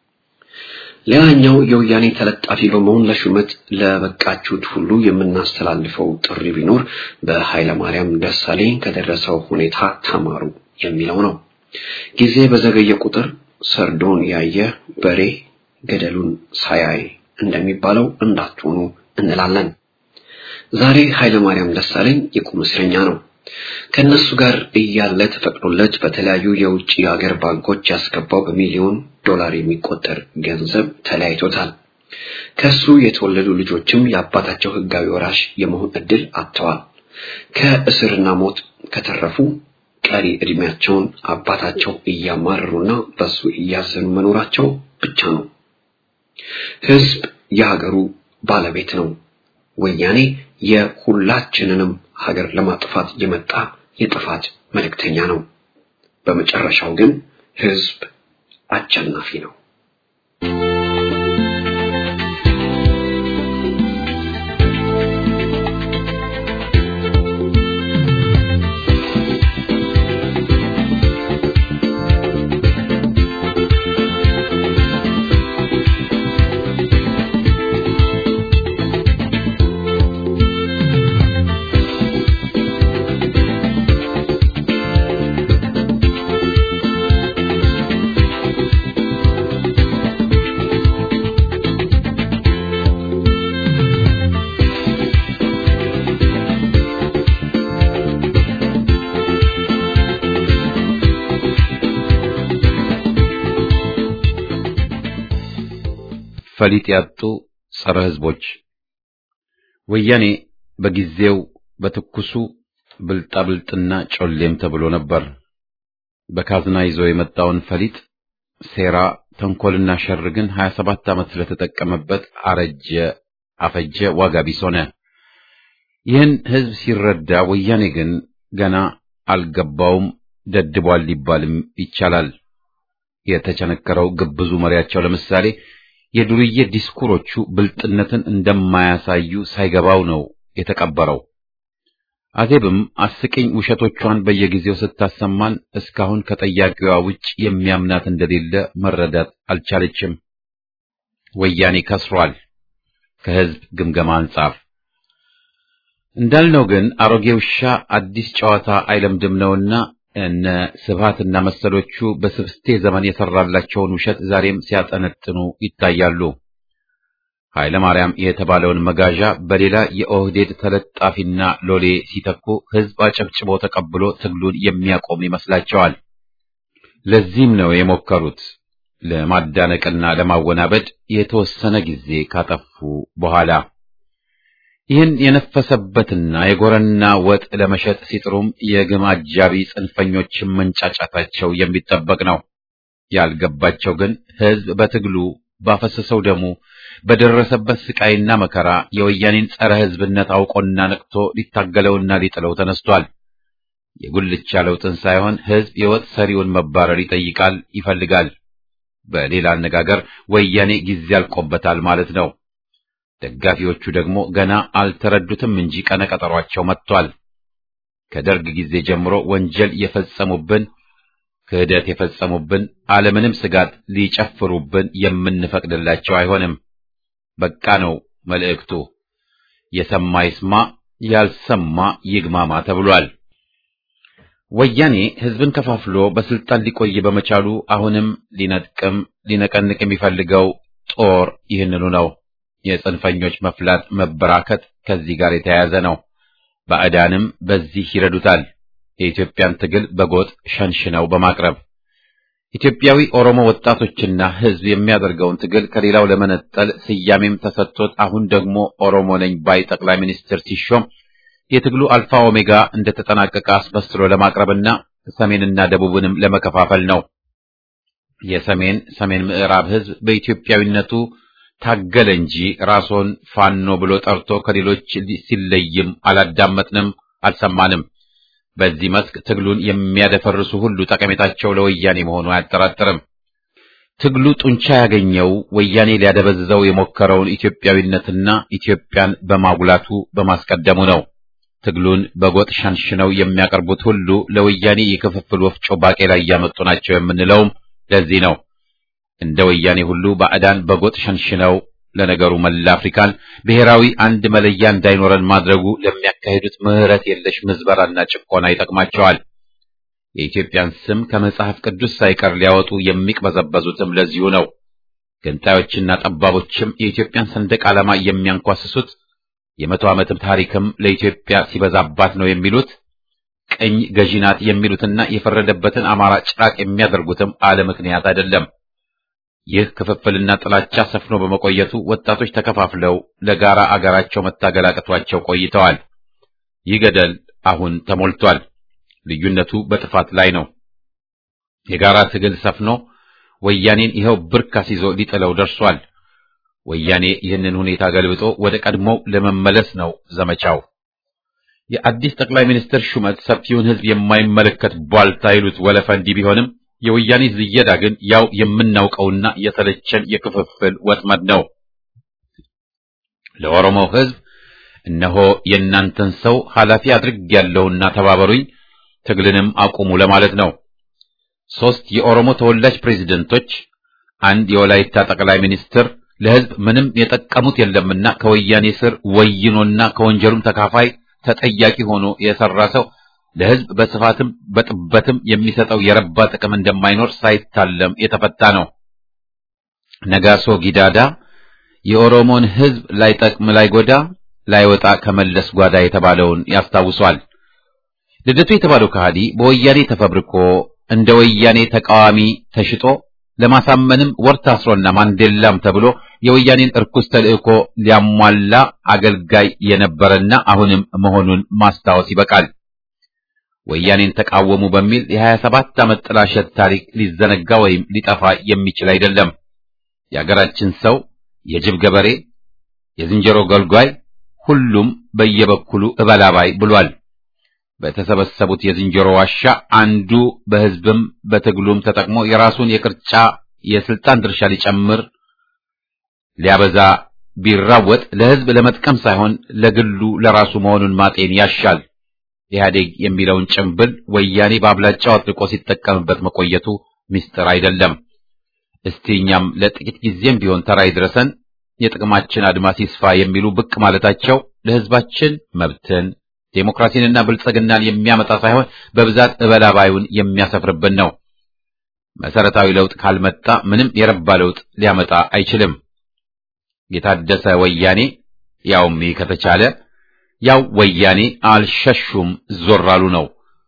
ሌላኛው የወያኔ ተለጣፊ በመሆን ለሹመት ለበቃችሁት ሁሉ የምናስተላልፈው ጥሪ ቢኖር በኃይለ ማርያም ደሳለኝ ከደረሰው ሁኔታ ተማሩ የሚለው ነው። ጊዜ በዘገየ ቁጥር ሰርዶን ያየ በሬ ገደሉን ሳያይ እንደሚባለው እንዳትሆኑ እንላለን። ዛሬ ኃይለ ማርያም ደሳለኝ የቁም እስረኛ ነው። ከነሱ ጋር እያለ ተፈቅዶለት በተለያዩ የውጭ ሀገር ባንኮች ያስገባው በሚሊዮን ዶላር የሚቆጠር ገንዘብ ተለያይቶታል። ከሱ የተወለዱ ልጆችም የአባታቸው ሕጋዊ ወራሽ የመሆን እድል አጥተዋል። ከእስርና ሞት ከተረፉ ቀሪ እድሜያቸውን አባታቸው እያማረሩና በሱ እያዘኑ መኖራቸው ብቻ ነው። ሕዝብ የሀገሩ ባለቤት ነው። ወያኔ የሁላችንንም ሀገር ለማጥፋት የመጣ የጥፋት መልእክተኛ ነው። በመጨረሻው ግን ህዝብ አሸናፊ ነው። ፈሊጥ ያጡ ጸረ ህዝቦች ወያኔ በጊዜው በትኩሱ ብልጣብልጥና ጮሌም ተብሎ ነበር። በካዝና ይዞ የመጣውን ፈሊጥ ሴራ፣ ተንኮልና ሸር ግን 27 ዓመት ስለተጠቀመበት አረጀ፣ አፈጀ፣ ዋጋ ቢስ ሆነ። ይህን ህዝብ ሲረዳ ወያኔ ግን ገና አልገባውም፣ ደድቧል ሊባልም ይቻላል። የተቸነከረው ግብዙ መሪያቸው ለምሳሌ የዱርዬ ዲስኩሮቹ ብልጥነትን እንደማያሳዩ ሳይገባው ነው የተቀበረው። አዜብም አስቂኝ ውሸቶቿን በየጊዜው ስታሰማን እስካሁን ከጠያቂዋ ውጭ የሚያምናት እንደሌለ መረዳት አልቻለችም። ወያኔ ከስሯል። ከህዝብ ግምገማ አንጻር እንዳልነው ግን አሮጌ ውሻ አዲስ ጨዋታ አይለምድም ነውና እነ ስብሃትና መሰሎቹ በስብስቴ ዘመን የሰራላቸውን ውሸት ዛሬም ሲያጠነጥኑ ይታያሉ። ኃይለ ማርያም የተባለውን መጋዣ በሌላ የኦህዴድ ተለጣፊና ሎሌ ሲተኩ ህዝብ አጨብጭቦ ተቀብሎ ትግሉን የሚያቆም ይመስላቸዋል። ለዚህም ነው የሞከሩት ለማዳነቅና ለማወናበድ የተወሰነ ጊዜ ካጠፉ በኋላ ይህን የነፈሰበትና የጎረና ወጥ ለመሸጥ ሲጥሩም የግም አጃቢ ጽንፈኞችን መንጫጫታቸው የሚጠበቅ ነው። ያልገባቸው ግን ህዝብ በትግሉ ባፈሰሰው ደሙ በደረሰበት ስቃይና መከራ የወያኔን ጸረ ህዝብነት አውቆና ነቅቶ ሊታገለውና ሊጥለው ተነስቷል። የጉልቻ ለውጥን ሳይሆን ህዝብ የወጥ ሰሪውን መባረር ይጠይቃል፣ ይፈልጋል። በሌላ አነጋገር ወያኔ ጊዜ አልቆበታል ማለት ነው። ደጋፊዎቹ ደግሞ ገና አልተረዱትም እንጂ ቀነቀጠሯቸው መጥቷል። ከደርግ ጊዜ ጀምሮ ወንጀል የፈጸሙብን ክህደት የፈጸሙብን አለምንም ስጋት ሊጨፍሩብን የምንፈቅድላቸው አይሆንም። በቃ ነው መልእክቱ። የሰማ ይስማ፣ ያልሰማ ይግማማ ተብሏል። ወያኔ ህዝብን ከፋፍሎ በስልጣን ሊቆይ በመቻሉ አሁንም ሊነጥቅም ሊነቀንቅ የሚፈልገው ጦር ይህንኑ ነው። የጽንፈኞች መፍላት መበራከት ከዚህ ጋር የተያያዘ ነው። ባዕዳንም በዚህ ይረዱታል። የኢትዮጵያን ትግል በጎጥ ሸንሽነው በማቅረብ ኢትዮጵያዊ ኦሮሞ ወጣቶችና ህዝብ የሚያደርገውን ትግል ከሌላው ለመነጠል ስያሜም ተሰጥቶት አሁን ደግሞ ኦሮሞ ነኝ ባይ ጠቅላይ ሚኒስትር ሲሾም የትግሉ አልፋ ኦሜጋ እንደተጠናቀቀ አስመስሎ ለማቅረብና ሰሜንና ደቡብንም ለመከፋፈል ነው። የሰሜን ሰሜን ምዕራብ ህዝብ በኢትዮጵያዊነቱ ታገለ እንጂ ራስዎን ፋኖ ብሎ ጠርቶ ከሌሎች ሲለይም አላዳመጥንም፣ አልሰማንም። በዚህ መስክ ትግሉን የሚያደፈርሱ ሁሉ ጠቀሜታቸው ለወያኔ መሆኑ አያጠራጥርም። ትግሉ ጡንቻ ያገኘው ወያኔ ሊያደበዝዘው የሞከረውን ኢትዮጵያዊነትና ኢትዮጵያን በማጉላቱ በማስቀደሙ ነው። ትግሉን በጎጥ ሸንሽነው የሚያቀርቡት ሁሉ ለወያኔ የክፍፍል ወፍጮ ባቄላ እያመጡ ናቸው የምንለውም ለዚህ ነው። እንደ ወያኔ ሁሉ ባዕዳን በጎጥ ሸንሽነው ለነገሩ መላ አፍሪካን ብሔራዊ አንድ መለያ እንዳይኖረን ማድረጉ ለሚያካሂዱት ምሕረት የለሽ ምዝበራና ጭቆና ይጠቅማቸዋል። የኢትዮጵያን ስም ከመጽሐፍ ቅዱስ ሳይቀር ሊያወጡ የሚቅበዘበዙትም ለዚሁ ነው። ገንጣዮችና ጠባቦችም የኢትዮጵያን ሰንደቅ ዓላማ የሚያንኳስሱት የመቶ ዓመትም ታሪክም ለኢትዮጵያ ሲበዛባት ነው የሚሉት ቅኝ ገዢ ናት የሚሉትና የፈረደበትን አማራ ጭራቅ የሚያደርጉትም አለ ምክንያት አይደለም። ይህ ክፍፍልና ጥላቻ ሰፍኖ በመቆየቱ ወጣቶች ተከፋፍለው ለጋራ አገራቸው መታገል አቅቷቸው ቆይተዋል። ይህ ገደል አሁን ተሞልቷል። ልዩነቱ በጥፋት ላይ ነው። የጋራ ትግል ሰፍኖ ወያኔን ይኸው ብርካስ ይዞ ሊጥለው ደርሷል። ወያኔ ይህንን ሁኔታ ገልብጦ ወደ ቀድሞው ለመመለስ ነው ዘመቻው። የአዲስ ጠቅላይ ሚኒስትር ሹመት ሰፊውን ሕዝብ የማይመለከት ቧልታ ይሉት ወለፈ እንዲህ ቢሆንም የወያኔ ዝየዳ ግን ያው የምናውቀውና የተለቸን የክፍፍል ወጥመድ ነው። ለኦሮሞ ሕዝብ እነሆ የእናንተን ሰው ኃላፊ አድርጌያለሁና ተባበሩኝ፣ ትግልንም አቁሙ ለማለት ነው። ሶስት የኦሮሞ ተወላጅ ፕሬዝደንቶች፣ አንድ የወላይታ ጠቅላይ ሚኒስትር ለሕዝብ ምንም የጠቀሙት የለምና ከወያኔ ስር ወይኖና ከወንጀሉም ተካፋይ ተጠያቂ ሆኖ የሰራ ሰው ለሕዝብ በስፋትም በጥበትም የሚሰጠው የረባ ጥቅም እንደማይኖር ሳይታለም የተፈታ ነው። ነጋሶ ጊዳዳ የኦሮሞን ሕዝብ ላይጠቅም ላይጎዳ ላይወጣ ከመለስ ጓዳ የተባለውን ያስታውሷል። ልደቱ የተባለው ከሃዲ በወያኔ ተፈብርኮ እንደ ወያኔ ተቃዋሚ ተሽጦ ለማሳመንም ወር ታስሮና ማንዴላም ተብሎ የወያኔን እርኩስ ተልእኮ ሊያሟላ አገልጋይ የነበረና አሁንም መሆኑን ማስታወስ ይበቃል። ወያኔን ተቃወሙ በሚል የ27 ዓመት ጥላሸት ታሪክ ሊዘነጋ ወይም ሊጠፋ የሚችል አይደለም። የአገራችን ሰው የጅብ ገበሬ፣ የዝንጀሮ ገልጓይ፣ ሁሉም በየበኩሉ እበላባይ ብሏል። በተሰበሰቡት የዝንጀሮ ዋሻ አንዱ በሕዝብም በትግሉም ተጠቅሞ የራሱን የቅርጫ የስልጣን ድርሻ ሊጨምር ሊያበዛ ቢራወጥ ለሕዝብ ለመጥቀም ሳይሆን ለግሉ ለራሱ መሆኑን ማጤን ያሻል። ኢህአዴግ የሚለውን ጭምብል ወያኔ በአብላጫው አጥልቆ ሲጠቀምበት መቆየቱ ምስጢር አይደለም። እስቲ እኛም ለጥቂት ጊዜም ቢሆን ተራ ይድረሰን፣ የጥቅማችን አድማስ ይስፋ የሚሉ ብቅ ማለታቸው ለህዝባችን መብትን ዴሞክራሲንና ብልጽግናን የሚያመጣ ሳይሆን በብዛት እበላባዩን የሚያሰፍርብን ነው። መሰረታዊ ለውጥ ካልመጣ ምንም የረባ ለውጥ ሊያመጣ አይችልም። የታደሰ ወያኔ ያውም ይህ ከተቻለ ያው ወያኔ አልሸሹም ዞር አሉ ነው።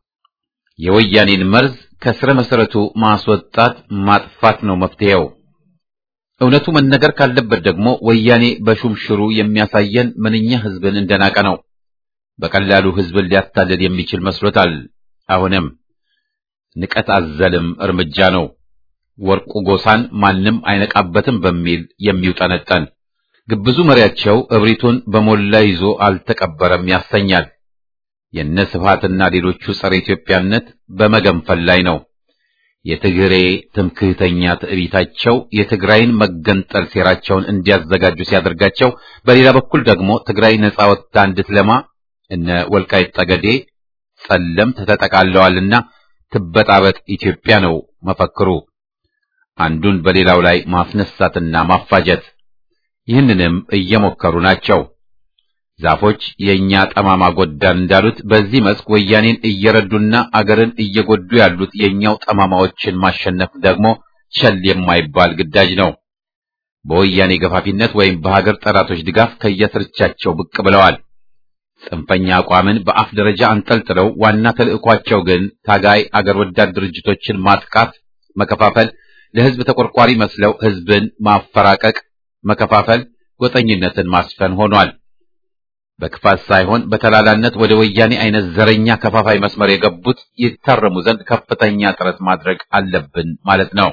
የወያኔን መርዝ ከስረ መሰረቱ ማስወጣት ማጥፋት ነው መፍትሄው። እውነቱ መነገር ካለበት ደግሞ ወያኔ በሹምሽሩ የሚያሳየን ምንኛ ህዝብን እንደናቀ ነው። በቀላሉ ህዝብን ሊያታልል የሚችል መስሎታል። አሁንም ንቀት አዘልም እርምጃ ነው። ወርቁ ጎሳን ማንም አይነቃበትም በሚል የሚውጠነጠን ግብዙ መሪያቸው እብሪቱን በሞላ ይዞ አልተቀበረም ያሰኛል። የነ ስብሃትና ሌሎቹ ጸረ ኢትዮጵያነት በመገንፈል ላይ ነው። የትግሬ ትምክህተኛ ትዕቢታቸው የትግራይን መገንጠል ሴራቸውን እንዲያዘጋጁ ሲያደርጋቸው፣ በሌላ በኩል ደግሞ ትግራይ ነጻ ወጥታ እንድትለማ እነ ወልቃይት ጠገዴ ጸለምት ተጠቃለዋልና ትበጣበጥ ኢትዮጵያ ነው መፈክሩ። አንዱን በሌላው ላይ ማስነሳትና ማፋጀት ይህንንም እየሞከሩ ናቸው። ዛፎች የእኛ ጠማማ ጎዳን እንዳሉት በዚህ መስክ ወያኔን እየረዱና አገርን እየጎዱ ያሉት የእኛው ጠማማዎችን ማሸነፍ ደግሞ ቸል የማይባል ግዳጅ ነው። በወያኔ ገፋፊነት ወይም በሀገር ጠላቶች ድጋፍ ከየስርቻቸው ብቅ ብለዋል። ጽንፈኛ አቋምን በአፍ ደረጃ አንጠልጥለው ዋና ተልዕኳቸው ግን ታጋይ አገር ወዳድ ድርጅቶችን ማጥቃት፣ መከፋፈል፣ ለህዝብ ተቆርቋሪ መስለው ህዝብን ማፈራቀቅ፣ መከፋፈል፣ ጎጠኝነትን ማስፈን ሆኗል። በክፋት ሳይሆን በተላላነት ወደ ወያኔ አይነት ዘረኛ ከፋፋይ መስመር የገቡት ይታረሙ ዘንድ ከፍተኛ ጥረት ማድረግ አለብን ማለት ነው።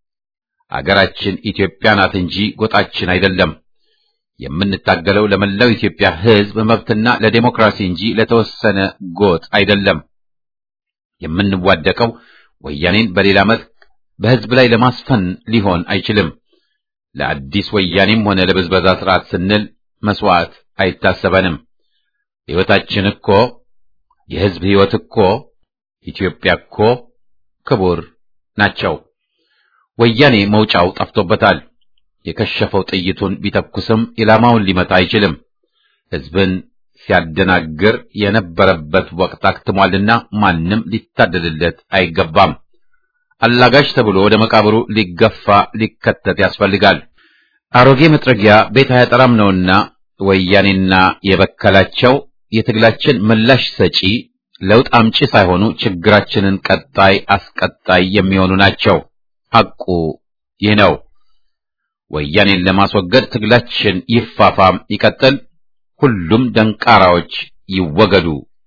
አገራችን ኢትዮጵያ ናት እንጂ ጎጣችን አይደለም። የምንታገለው ለመላው ኢትዮጵያ ህዝብ መብትና ለዴሞክራሲ እንጂ ለተወሰነ ጎጥ አይደለም። የምንዋደቀው ወያኔን በሌላ መልክ በህዝብ ላይ ለማስፈን ሊሆን አይችልም። ለአዲስ ወያኔም ሆነ ለብዝበዛ ስርዓት ስንል መስዋዕት አይታሰበንም። ሕይወታችን እኮ የህዝብ ሕይወት እኮ ኢትዮጵያ እኮ ክቡር ናቸው። ወያኔ መውጫው ጠፍቶበታል። የከሸፈው ጥይቱን ቢተኩስም ኢላማውን ሊመታ አይችልም። ህዝብን ሲያደናግር የነበረበት ወቅት አክትሟልና ማንም ሊታደልለት አይገባም። አላጋሽ ተብሎ ወደ መቃብሩ ሊገፋ ሊከተት ያስፈልጋል። አሮጌ መጥረጊያ ቤት አያጠራም ነውና ወያኔና የበከላቸው የትግላችን ምላሽ ሰጪ ለውጥ አምጪ ሳይሆኑ ችግራችንን ቀጣይ አስቀጣይ የሚሆኑ ናቸው። ሐቁ ይህ ነው። ወያኔን ለማስወገድ ትግላችን ይፋፋም ይቀጥል። ሁሉም ደንቃራዎች ይወገዱ።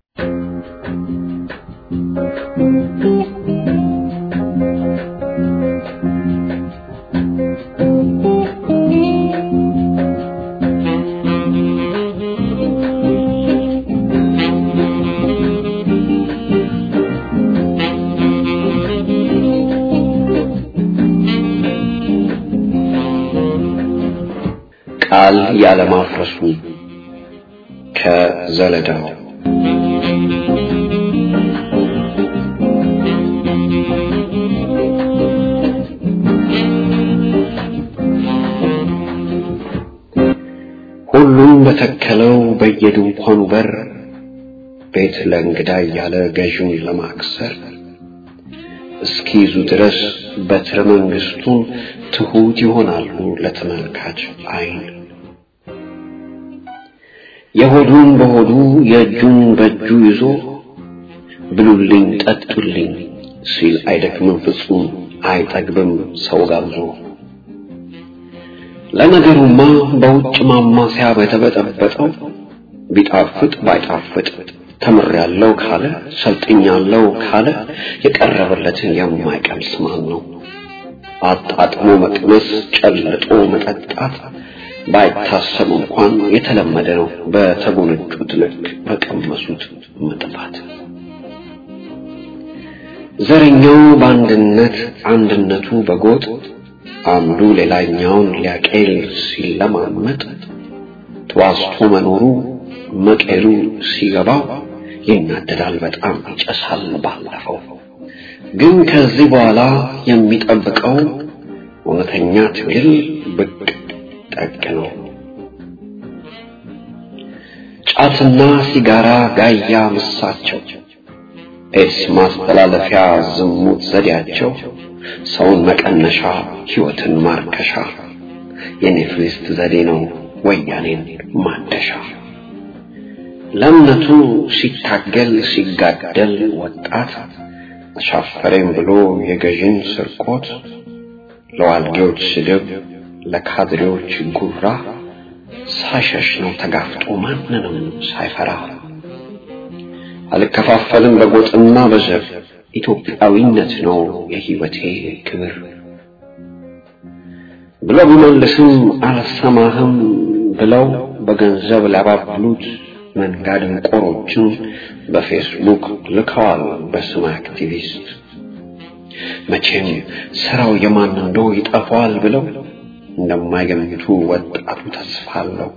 ቃል ያለማፍረሱ ከዘለዳው ሁሉም በተከለው በየድንኳኑ በር ቤት ለእንግዳ እያለ ገዥውን ለማክሰር እስኪይዙ ድረስ በትረ መንግስቱን ትሑት ይሆናሉ ለተመልካች አይን። የሆዱን በሆዱ የእጁን በእጁ ይዞ ብሉልኝ ጠጡልኝ ሲል አይደክምም ፍጹም አይጠግብም ሰው ጋብዞ። ለነገሩማ በውጭ ማማሲያ በተበጠበጠው ቢጣፍጥ ባይጣፍጥ ተምሬያለሁ ካለ ሰልጥኛለሁ ካለ የቀረበለትን የማይቀምስ ማን ነው? አጣጥሞ መቅመስ ጨልጦ መጠጣት ባይታሰብ እንኳን የተለመደ ነው። በተጎነጩት ልክ በቀመሱት መጥፋት። ዘረኛው በአንድነት አንድነቱ በጎጥ አንዱ ሌላኛውን ሊያቄል ሲለማመጥ ተዋስቶ መኖሩ መቄሉ ሲገባው ይናደዳል በጣም ይጨሳል ባለፈው ግን ከዚህ በኋላ የሚጠብቀው እውነተኛ ትግል ብቅ ጠቅ ነው ጫትና ሲጋራ ጋያ ምሳቸው ኤድስ ማስተላለፊያ ዝሙት ዘዴያቸው ሰውን መቀነሻ ህይወትን ማርከሻ የኔፍሊስት ዘዴ ነው ወያኔን ማደሻ ለእምነቱ ሲታገል ሲጋደል ወጣት አሻፈረኝ ብሎ የገዥን ስርቆት ለዋልጌዎች ስድብ ለካድሬዎች ጉራ ሳሸሽ ነው ተጋፍጦ ማንንም ሳይፈራ አልከፋፈልም በጎጥና በዘር ኢትዮጵያዊነት ነው የህይወቴ ክብር ብሎ ቢመልስም አልሰማህም ብለው በገንዘብ ላባብሉት መንጋ ደንቆሮችን በፌስቡክ ልከዋል በስም አክቲቪስት መቼም ስራው የማን እንደው ይጠፋዋል ብለው እንደማይገምቱ ወጣቱ ተስፋ አለው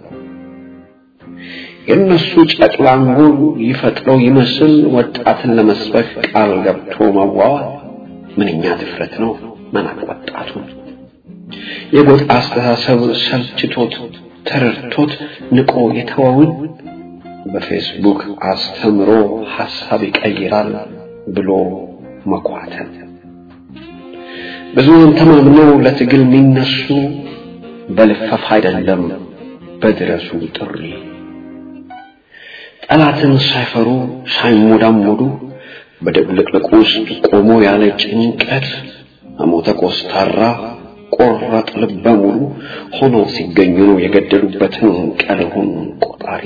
የእነሱ ጨቅላንጎል ይፈጥረው ይመስል ወጣትን ለመስበክ ቃል ገብቶ መዋዋል ምንኛ ድፍረት ነው መናቅ ወጣቱን የጎጥ አስተሳሰብ ሰልችቶት ተረድቶት ንቆ የተወውን በፌስቡክ አስተምሮ ሐሳብ ይቀይራል ብሎ መኳተል ብዙውን ተማምነው ለትግል የሚነሱ በልፈፍ አይደለም በድረሱ ጥሪ ጠላትን ሳይፈሩ ሳይሞዳሞዱ በድብልቅልቁ ውስጥ ቆሞ ያለ ጭንቀት አሞተ ኮስታራ ቆረጥ ልበ ሙሉ ሆኖ ሲገኙ ነው የገደሉበትን ቀልሁን ቆጣሪ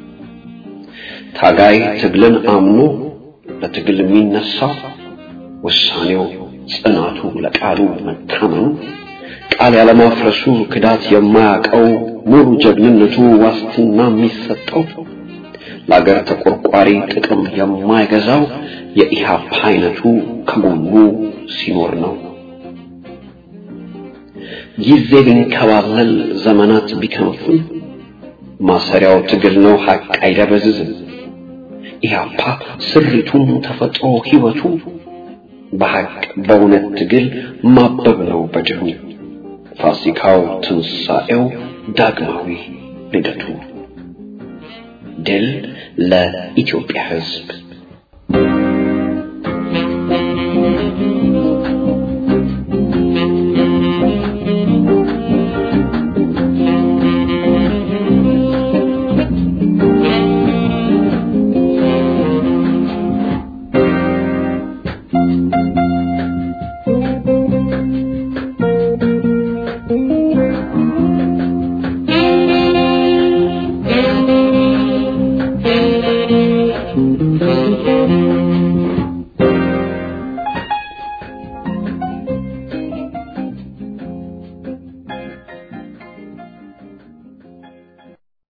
ታጋይ ትግልን አምኖ ለትግል የሚነሳው ውሳኔው ጽናቱ ለቃሉ መታመኑ ቃል ያለማፍረሱ ክዳት የማያውቀው ሙሉ ጀግንነቱ ዋስትና የሚሰጠው ለአገር ተቆርቋሪ ጥቅም የማይገዛው የኢሃፓ አይነቱ ከጎኑ ሲኖር ነው። ጊዜ ቢንከባለል ዘመናት ቢከንፍም ማሰሪያው ትግል ነው ሀቅ አይደበዝዝም። ኢሃፓ ስሪቱን ተፈጥሮ ህይወቱ በሀቅ በእውነት ትግል ማበብ ነው በድሩ ፋሲካው ትንሣኤው ዳግማዊ ልደቱ ድል ለኢትዮጵያ ህዝብ Thank you.